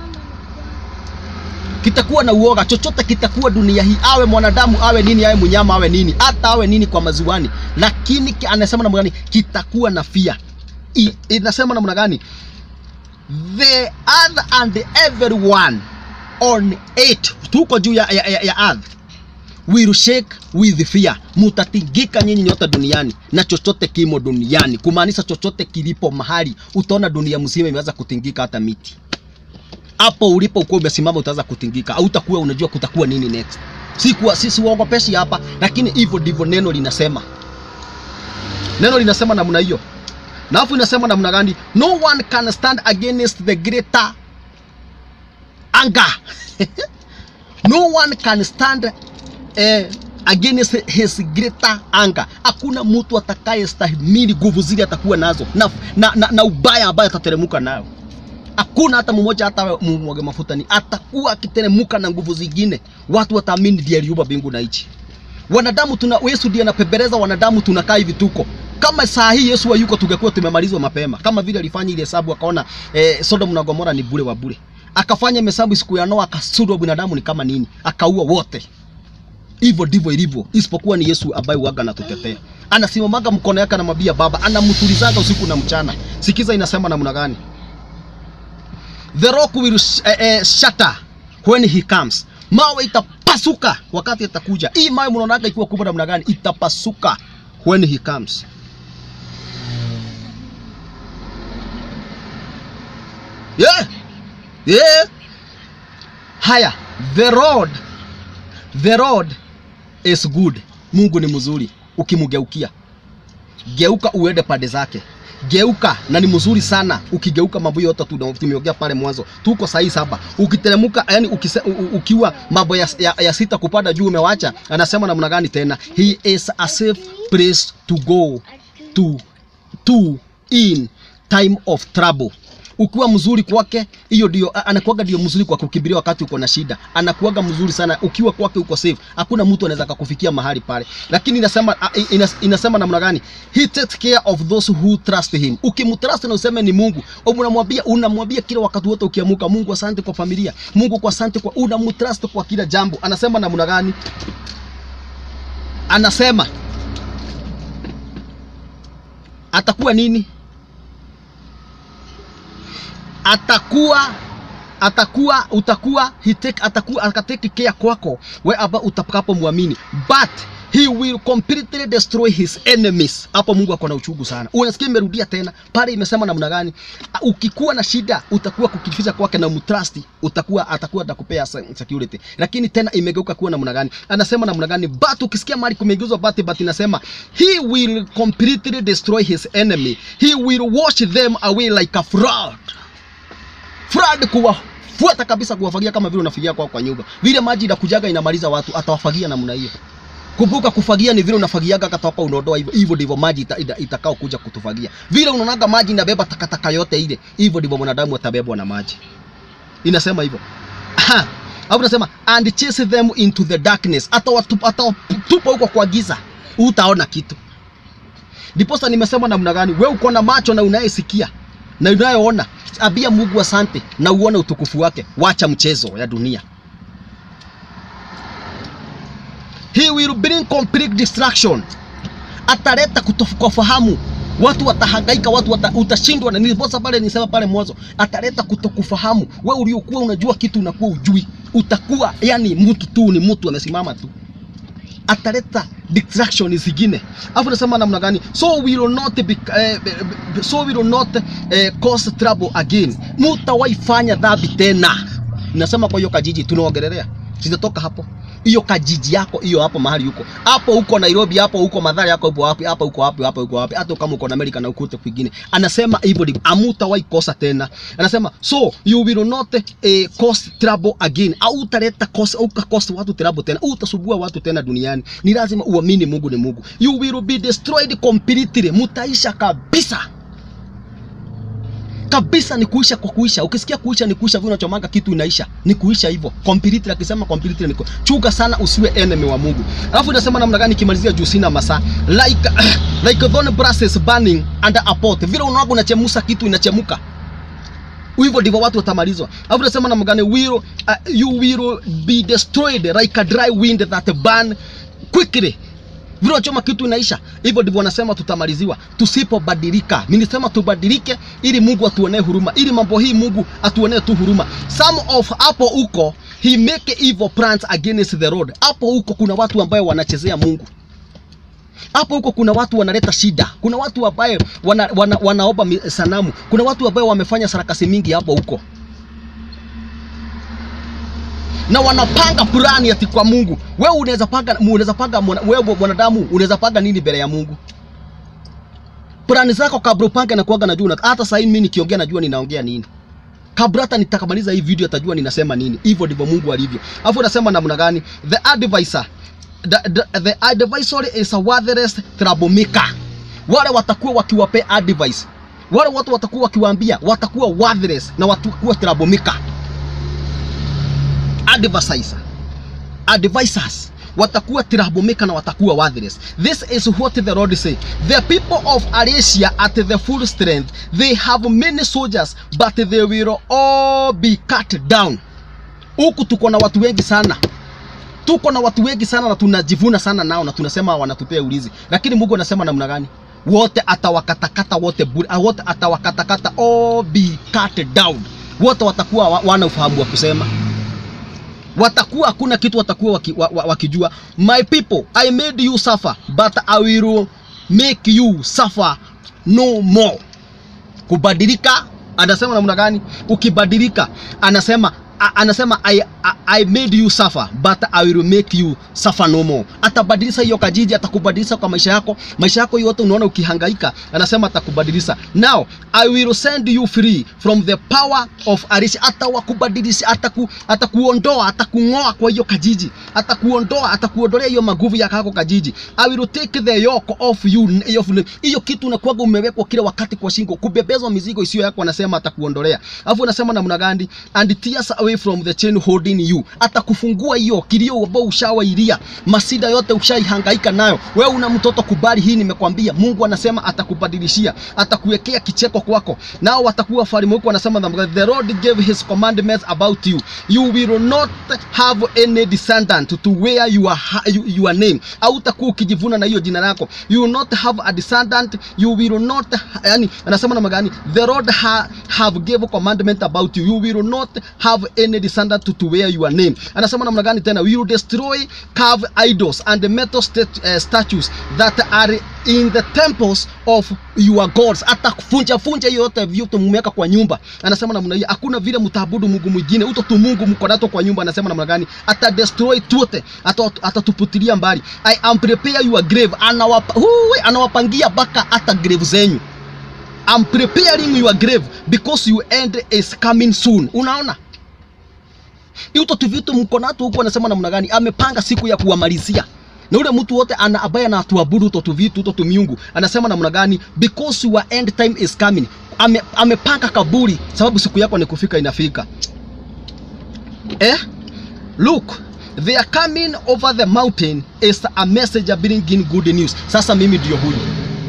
kitakuwa na uoga, chochote kitakuwa dunia hii, awe mwanadamu, awe nini, awe mnyama, awe nini, hata awe nini kwa maziwani, lakini ki- anasema namna gani? Kitakuwa na fia. I- Inasema namna gani? the earth and everyone on it tuko juu ya, ya, ya, ya earth will shake with fear mutatingika nyinyi nyote duniani na chochote kimo duniani kumaanisha chochote kilipo mahali utaona dunia mzima imeanza kutingika hata miti hapo ulipo ukuwa umesimama utaanza kutingika au utakuwa unajua kutakuwa nini next si kuwa sisi waogopeshi hapa lakini hivyo ndivyo neno linasema neno linasema namna hiyo na alafu inasema namna gani no one can stand against the greater anger no one can stand eh, against his greater anger hakuna mtu atakaye stahimili nguvu zile atakuwa nazo na, na, na, na ubaya ambaye atateremuka nayo hakuna hata mmoja hata mumwage mafuta ni atakuwa akiteremuka na nguvu zingine watu wataamini ndiye aliumba mbingu na nchi wanadamu tuna Yesu ndiye anapembeleza wanadamu tunakaa hivi tuko kama saa hii Yesu hayuko tungekuwa tumemalizwa mapema kama vile alifanya ile hesabu akaona eh, Sodom na Gomora ni bure wa bure akafanya hesabu siku ya Noa akasudwa binadamu ni kama nini akaua wote hivyo ndivyo ilivyo isipokuwa ni Yesu ambaye waga anatutetea anasimamaga mkono yake anamwambia baba anamtulizaga usiku na mchana sikiza inasema namna gani the rock will sh eh, eh, shatter when he comes mawe itapasuka wakati atakuja hii mawe mnaonaga ikiwa kubwa namna gani itapasuka when he comes yeah. Yeah. haya the road the road is good mungu ni mzuri ukimgeukia geuka uende pande zake geuka na ni mzuri sana ukigeuka mambo yote tu tumeongea pale mwanzo tuko sahi saba ukiteremuka yani ukise, u, u, ukiwa mambo ya, ya, ya sita kupanda juu umewacha anasema namna gani tena he is a safe place to go to to in time of trouble ukiwa mzuri kwake hiyo ndio anakuaga ndio mzuri kwa kukimbilia wakati uko na shida anakuaga mzuri sana ukiwa kwake uko safe hakuna mtu anaweza kukufikia mahali pale lakini inasema inas, inasema namna gani he takes care of those who trust him ukimtrust na useme ni Mungu unamwambia unamwambia kila wakati wote ukiamuka Mungu asante kwa familia Mungu kwa asante kwa unamtrust kwa kila jambo anasema namna gani anasema atakuwa nini atakuwa atakuwa utakuwa he take, atakuwa akateke care kwako wherever utakapomwamini but he will completely destroy his enemies hapo mungu ako na uchungu sana unasikia imerudia tena pale imesema namna gani ukikuwa na shida utakuwa kukificha kwake na mtrust utakuwa atakuwa atakupea security lakini tena imegeuka kuwa namna gani anasema namna gani but ukisikia mali kumegeuzwa but but inasema he will completely destroy his enemy he will wash them away like a flood flood kuwafuata kabisa kuwafagia kama vile unafagia kwao kwa nyumba vile maji inakujaga inamaliza watu atawafagia namna hiyo kumbuka kufagia ni vile unafagiaga katoka unaondoa hivyo hivyo ndivyo maji ita, ita, itakao kuja kutufagia vile unaonaga maji inabeba takataka yote ile hivyo ndivyo mwanadamu atabebwa na maji inasema hivyo hapo nasema and chase them into the darkness atawatupa atawatupa huko kwa giza utaona kitu ndiposa nimesema namna gani wewe uko na macho na unayesikia na unayoona abia Mungu asante na uone utukufu wake wacha mchezo ya dunia he will bring complete distraction ataleta kutokufahamu watu watahangaika watu wata, utashindwa na niliposa pale nisema pale mwanzo ataleta kutokufahamu we uliokuwa unajua kitu unakuwa ujui utakuwa yani mtu tu ni mtu amesimama tu ataleta distraction zingine alafu nasema namna gani so will not be, eh, so will not eh, cause trouble again mutawaifanya dhambi tena nasema kwa hiyo kajiji tunaongelelea sitatoka hapo hiyo kajiji yako hiyo hapo mahali huko hapo huko Nairobi hapo huko Madhara yako hapo wapi hapo huko wapi hapo huko wapi hata kama uko na Amerika na ukute kwingine anasema hivyo ndivyo amutawahi kosa tena anasema so you will not eh, cause trouble again au utaleta kosa au kosa watu trouble tena utasubua watu tena duniani ni lazima uamini Mungu ni Mungu you will be destroyed completely mutaisha kabisa kabisa ni kuisha kwa kuisha. Ukisikia kuisha ni kuisha, vile unachomanga kitu inaisha, ni kuisha hivyo completely. Akisema completely niko chuga sana, usiwe enemy wa Mungu. Alafu inasema namna gani, kimalizia juu sina masaa, like like thorn brasses burning under a pot, vile unaona unachemusa kitu inachemuka hivyo ndivyo watu watamalizwa. Alafu nasema namna gani, will uh, you will be destroyed like a dry wind that burn quickly vile unachoma kitu inaisha. Hivyo ndivyo wanasema tutamaliziwa tusipobadilika. Mimi nisema tubadilike, ili Mungu atuonee huruma, ili mambo hii Mungu atuonee tu huruma. Some of hapo huko he make evil plans against the Lord. Hapo huko kuna watu ambao wanachezea Mungu hapo huko kuna watu wanaleta shida, kuna watu ambaye wana, wana, wanaomba mi- sanamu, kuna watu ambao wamefanya sarakasi mingi hapo huko, na wanapanga plani ati kwa Mungu. Wewe unaweza panga, unaweza panga, mwana- wewe mwanadamu unaweza panga nini mbele ya Mungu? Plani zako kabla upange na kuaga najua, una- hata sasa hivi mimi nikiongea najua ninaongea nini kabla hata nitakamaliza hii video atajua ninasema nini. Hivyo ndivyo Mungu alivyo. Alafu nasema namna gani? The advisor the, the, the advisory is a worthless troublemaker. Wale watakuwa wakiwapea advice, wale watu watakuwa wakiwaambia, watakuwa worthless na watakuwa troublemaker. Advisor, advisors watakuwa troublemaker na watakuwa worthless. This is what the Lord say. The people of Arabia at the full strength, they have many soldiers, but they will all be cut down. Huku tuko na watu wengi sana tuko na watu wengi sana na tunajivuna sana nao na tunasema wanatupea ulizi, lakini Mungu anasema namna gani? Wote atawakatakata wote bure, ah, wote atawakatakata, all be cut down. Wote watakuwa wa- wana ufahamu wa kusema, watakuwa hakuna kitu watakuwa waki, wa, wa, wakijua. My people, I made you suffer but I will make you suffer no more. Kubadilika, anasema namna gani? Ukibadilika, anasema a- anasema I, I, I made you suffer but I will make you suffer no more. Atabadilisha hiyo kajiji, atakubadilisha kwa maisha yako, maisha yako yote unaona ukihangaika, anasema atakubadilisha. Now I will send you free from the power of Arish. Atawakubadilisha, ataku, atakuondoa, atakung'oa kwa hiyo kajiji, atakuondoa, atakuondolea hiyo maguvu ya kako kajiji. I will take the yoke off you. Hiyo hiyo kitu unakuwaga umewekwa kila wakati kwa shingo, kubebezwa mizigo isiyo yako, anasema atakuondolea. Alafu anasema namna gani? And tears away from the chain holding you. Atakufungua hiyo kilio ambao ushawailia, masida yote ushaihangaika nayo. Wewe una mtoto, kubali hii, nimekwambia. Mungu anasema atakubadilishia, atakuwekea kicheko kwako, nao watakuwa wafalme huko. Anasema namna gani? The Lord gave his commandments about you. You will not have any descendant to wear your, ha- your, your name. Hautakuwa ukijivuna na hiyo jina lako. You will not have a descendant. You will not, yani anasema namna gani? The Lord ha, have gave commandment about you. You will not have any descendant to, to wear your name. Anasema namna gani tena? We will destroy carved idols and the metal stat, uh, statues that are in the temples of your gods. Atafunja funja hiyo yote vyote mmeweka kwa nyumba. Anasema namna hiyo, hakuna vile mtaabudu Mungu mwingine, uto tu Mungu mko nato kwa nyumba. Anasema namna gani? Ata destroy tuote, ata atatuputilia mbali. I am prepare your grave, anawapa huwe, anawapangia baka hata grave zenyu. I'm preparing your grave because your end is coming soon. Unaona? Hiyo tu vitu mko nato huko, anasema namna gani? Amepanga siku ya kuwamalizia na ule mtu wote ana ambaye anatuabudu uto tu vitu uto tu miungu, anasema namna gani? Because your end time is coming. Ame, amepanga kaburi, sababu siku yako ni kufika, inafika. Eh? Look, they are coming over the mountain is a messenger bringing good news. Sasa mimi ndio huyu.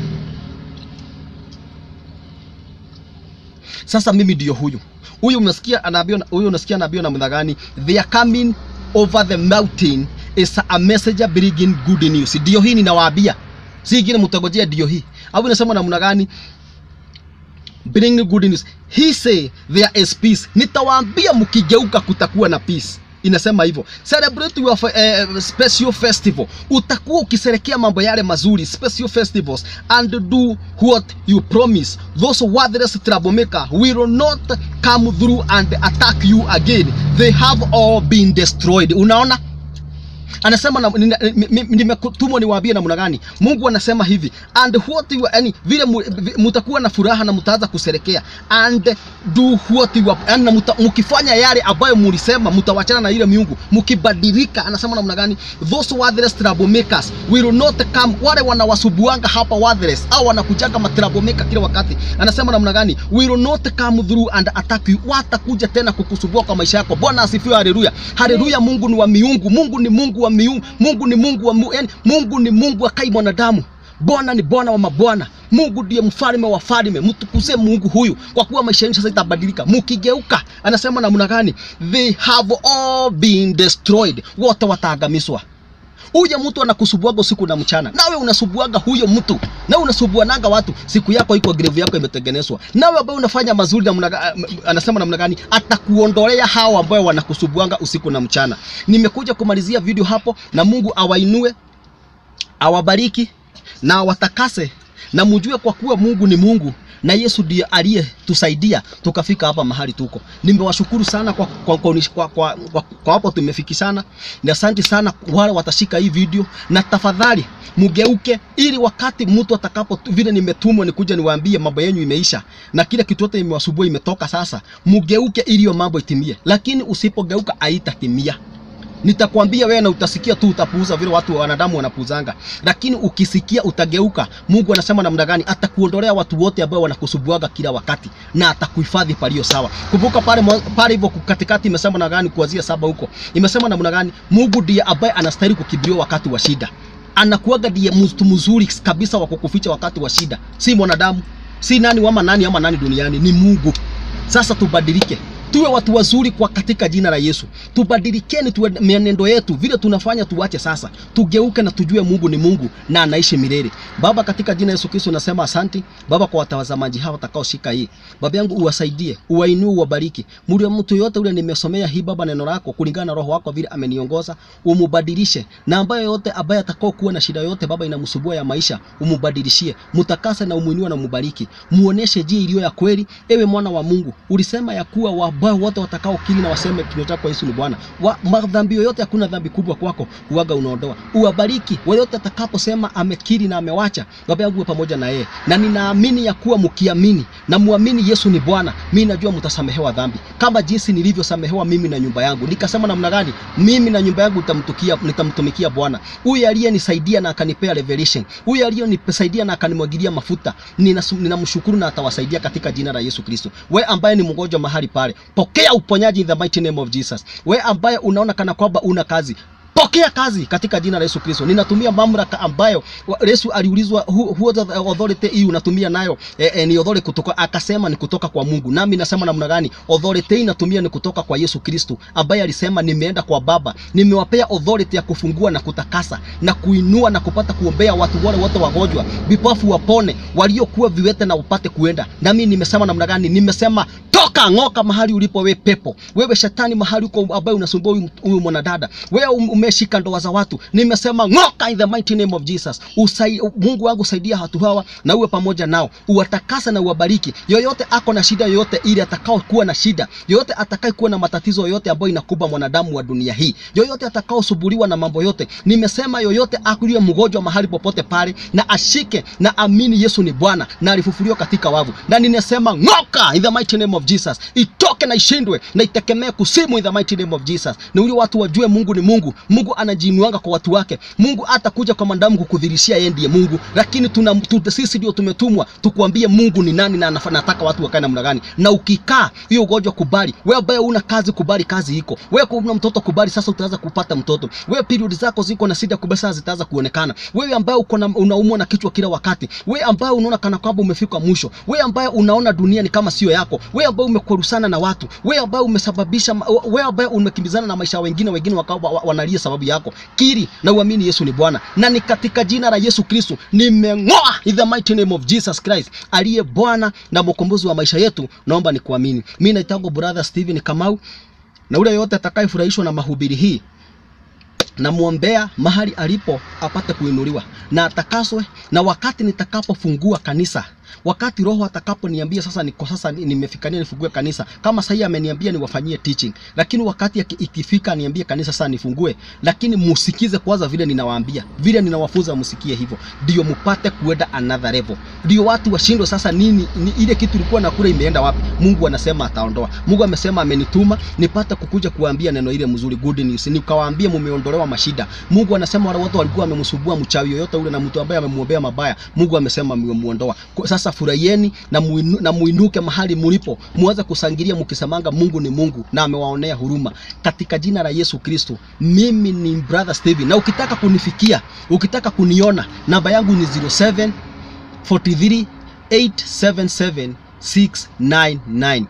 Sasa mimi ndio huyu. Huyu unasikia anaambiwa huyu unasikia anaambiwa namna gani? They are coming over the mountain is a messenger bringing good news. Ndio hii ninawaambia. Si ingine mtagojea ndio hii. Au inasema namna gani? Bring good news. He say there is peace. Nitawaambia mkigeuka kutakuwa na peace. Inasema hivyo. Celebrate your uh, special festival. Utakuwa ukiserekea mambo yale mazuri, special festivals and do what you promise. Those worthless troublemaker will not come through and attack you again. They have all been destroyed. Unaona? anasema na- nina- mi- mi- nimetumwa niwaambie namna gani mungu anasema hivi and what you, yani vile mu- vi- mutakuwa na furaha na mutaanza kuserekea and do what you, yani na muta, mukifanya yale ambayo mulisema mutawachana na ile miungu mukibadilika anasema namna gani those worthless troublemakers will not come wale wanawasubuanga hapa worthless au wanakujaga matroublemakers kila wakati anasema namna gani will not come through and attack you watakuja tena kukusubua kwa maisha yako bwana asifiwe haleluya haleluya mungu ni wa miungu mungu ni mungu wa miungu mungu ni mungu wa mu, yani, mungu ni mungu akai mwanadamu bwana ni bwana wa mabwana mungu ndiye mfalme wa falme mtukuze mungu huyu kwa kuwa maisha yenu sasa itabadilika mukigeuka anasema namna gani they have all been destroyed wote wataangamizwa uje mtu anakusubuaga usiku na mchana nawe unasubuaga huyo mtu na unasubuanaga watu siku yako iko grave yako imetengenezwa nawe ambaye unafanya mazuri namna ga- anasema namna gani atakuondolea hao ambao wanakusubuanga usiku na mchana nimekuja kumalizia video hapo na Mungu awainue awabariki na awatakase na mjue kwa kuwa Mungu ni Mungu na Yesu ndiye aliyetusaidia tukafika hapa mahali tuko. Nimewashukuru sana kwa kwa, kwa, kwa, kwa, kwa, kwa hapo tumefikishana, na asante sana wale watashika hii video, na tafadhali mugeuke, ili wakati mtu atakapo vile nimetumwa nikuja niwaambie mambo yenu imeisha na kile kitu yote imewasubua imetoka sasa, mugeuke ili hiyo mambo itimie, lakini usipogeuka haitatimia nitakwambia wewe na utasikia tu utapuuza vile watu wa wanadamu wanapuuzanga, lakini ukisikia utageuka. Mungu anasema namna gani? Atakuondolea watu wote ambao wanakusubuaga kila wakati na atakuhifadhi palio sawa. Kumbuka pale mwa- pale hivyo katikati imesema namna gani? Kuanzia saba huko imesema namna gani? Mungu ndiye ambaye anastahili kukimbiliwa wakati wa shida, anakuaga ndiye mtu mzuri kabisa wa kukuficha wakati wa shida, si mwanadamu, si nani wama nani ama nani duniani, ni Mungu. Sasa tubadilike, tuwe watu wazuri kwa katika jina la Yesu. Tubadilikeni tuwe mienendo yetu vile tunafanya, tuache sasa, tugeuke na tujue Mungu ni Mungu na anaishi milele. Baba, katika jina la Yesu Kristo nasema asanti Baba kwa watazamaji hawa watakaoshika hii. Baba yangu uwasaidie, uwainue, uwabariki. Mtu mtu yote ule nimesomea hii Baba neno lako kulingana na roho wako vile ameniongoza, umubadilishe na ambaye yote ambaye atakao kuwa na shida yote Baba inamsubua ya maisha, umubadilishie, mutakase na umuinue na mubariki, muoneshe njia iliyo ya kweli. Ewe mwana wa Mungu, ulisema ya kuwa wabaya wote watakao kili na waseme kinywa chako Yesu ni Bwana. Wa, madhambi yoyote, hakuna dhambi kubwa kwako, uaga unaondoa. Uwabariki wote atakaposema amekiri na amewacha, Baba yangu uwe pamoja na yeye, na ninaamini ya kuwa mkiamini na muamini Yesu ni Bwana, mimi najua mtasamehewa dhambi kama jinsi nilivyosamehewa mimi na nyumba yangu. Nikasema namna gani? Mimi na nyumba yangu nitamtukia nitamtumikia Bwana. Huyu aliyenisaidia na akanipea revelation, huyu aliyenisaidia na akanimwagilia mafuta, ninasu- ninamshukuru na atawasaidia katika jina la Yesu Kristo. We ambaye ni mgonjwa mahali pale, pokea uponyaji in the mighty name of Jesus. We ambaye unaona kana kwamba una kazi pokea kazi katika jina la Yesu Kristo. Ninatumia mamlaka ambayo wa- Yesu aliulizwa who, who the authority hii unatumia nayo eh, eh, ni authority kutoka, akasema ni kutoka kwa Mungu. Nami nasema namna gani? Authority hii natumia ni kutoka kwa Yesu Kristo ambaye alisema nimeenda kwa Baba, nimewapea authority ya kufungua na kutakasa na kuinua na kupata kuombea watu wale wote wagonjwa, vipofu wapone, waliokuwa viwete na upate kuenda. Nami nimesema namna gani? Nimesema toka ng'oka mahali ulipo we pepo, wewe shetani mahali uko ambaye unasumbua huyu- huyu mwanadada, wewe um- umeshika ndoa za watu, nimesema ng'oka in the mighty name of Jesus. Usai, Mungu wangu saidia watu hawa na uwe pamoja nao, uwatakasa na uwabariki. Yoyote ako na shida yoyote ili atakao kuwa na shida yoyote, atakaye kuwa na matatizo yoyote ambayo inakuba mwanadamu wa dunia hii, yoyote atakaosumbuliwa na mambo yote, nimesema yoyote akuliye mgonjwa mahali popote pale, na ashike na amini Yesu ni Bwana na alifufuliwa katika wavu, na ninasema ng'oka in the mighty name of Jesus, itoke na ishindwe na itekemee kusimu in the mighty name of Jesus. Ni uli watu wajue Mungu ni Mungu. Mungu anajiinuanga kwa watu wake. Mungu atakuja kwa mwanadamu kukudhirishia yeye ndiye Mungu, lakini tuna tu, sisi ndio tumetumwa tukuambie Mungu ni nani na anafa- anataka watu wakae namna gani. Na ukikaa hiyo ugonjwa kubali. Wewe ambaye una kazi kubali kazi iko. Wewe kuna mtoto kubali sasa utaanza kupata mtoto. Wewe period zako ziko na shida kubwa sasa zitaanza kuonekana. Wewe ambaye uko na unaumwa na kichwa kila wakati. Wewe ambaye unaona kana kwamba umefika mwisho. Wewe ambaye unaona dunia ni kama sio yako. Wewe ambaye umekorusana na watu. Wewe ambaye umesababisha ma- wewe ambaye umekimbizana na maisha ya wengine wengine wakawa wa- wanalia sababu yako. Kiri na uamini Yesu ni Bwana. Na ni katika jina la Yesu Kristo nimeng'oa in the mighty name of Jesus Christ aliye Bwana na mkombozi wa maisha yetu. Naomba nikuamini. Mimi naitwa brother Steven Kamau na ule yote atakayefurahishwa na mahubiri hii namwombea mahali alipo apate kuinuliwa na atakaswe, na wakati nitakapofungua kanisa, wakati Roho atakaponiambia sasa, niko sasa ni- nimefikania nifungue kanisa, kama sahii ameniambia niwafanyie teaching, lakini wakati yaki- ikifika niambie kanisa sasa nifungue, lakini musikize kwanza vile ninawaambia, vile ninawafunza, msikie hivyo, ndio mupate kuenda another level, ndio watu washindwe sasa nini, ni ile kitu ilikuwa na kule imeenda wapi? Mungu anasema ataondoa. Mungu amesema amenituma nipate kukuja kuambia neno ile mzuri, good news, nikawaambie mumeondolewa mashida. Mungu anasema wale wote walikuwa wamemsubua mchawi yoyote ule na mtu ambaye amemuombea mabaya, Mungu amesema mmemuondoa. Kwa- Sasa furahieni na, muinu, na muinuke mahali mulipo, muanze kusangilia mkisemanga Mungu ni Mungu na amewaonea huruma katika jina la Yesu Kristo. Mimi ni brother Steven, na ukitaka kunifikia, ukitaka kuniona, namba yangu ni 07 43 877 699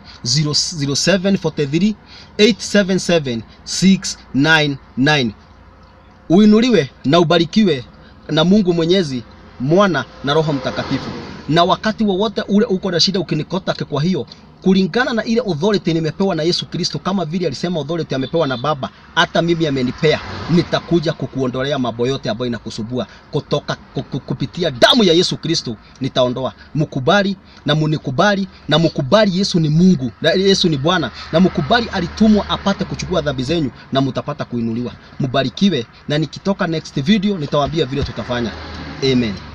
07 43 877 699 uinuliwe na ubarikiwe na Mungu Mwenyezi, Mwana na Roho Mtakatifu. Na wakati wowote ule uko na shida ukinikotake, kwa hiyo kulingana na ile authority nimepewa na Yesu Kristo, kama vile alisema authority amepewa na Baba, hata mimi amenipea, nitakuja kukuondolea mambo yote ambayo inakusubua kutoka kuku- kupitia damu ya Yesu Kristo, nitaondoa. Mkubali na munikubali na mkubali, Yesu ni Mungu na Yesu ni Bwana, na mkubali alitumwa apate kuchukua dhambi zenyu, na mtapata kuinuliwa. Mbarikiwe, na nikitoka next video nitawaambia vile tutafanya. Amen.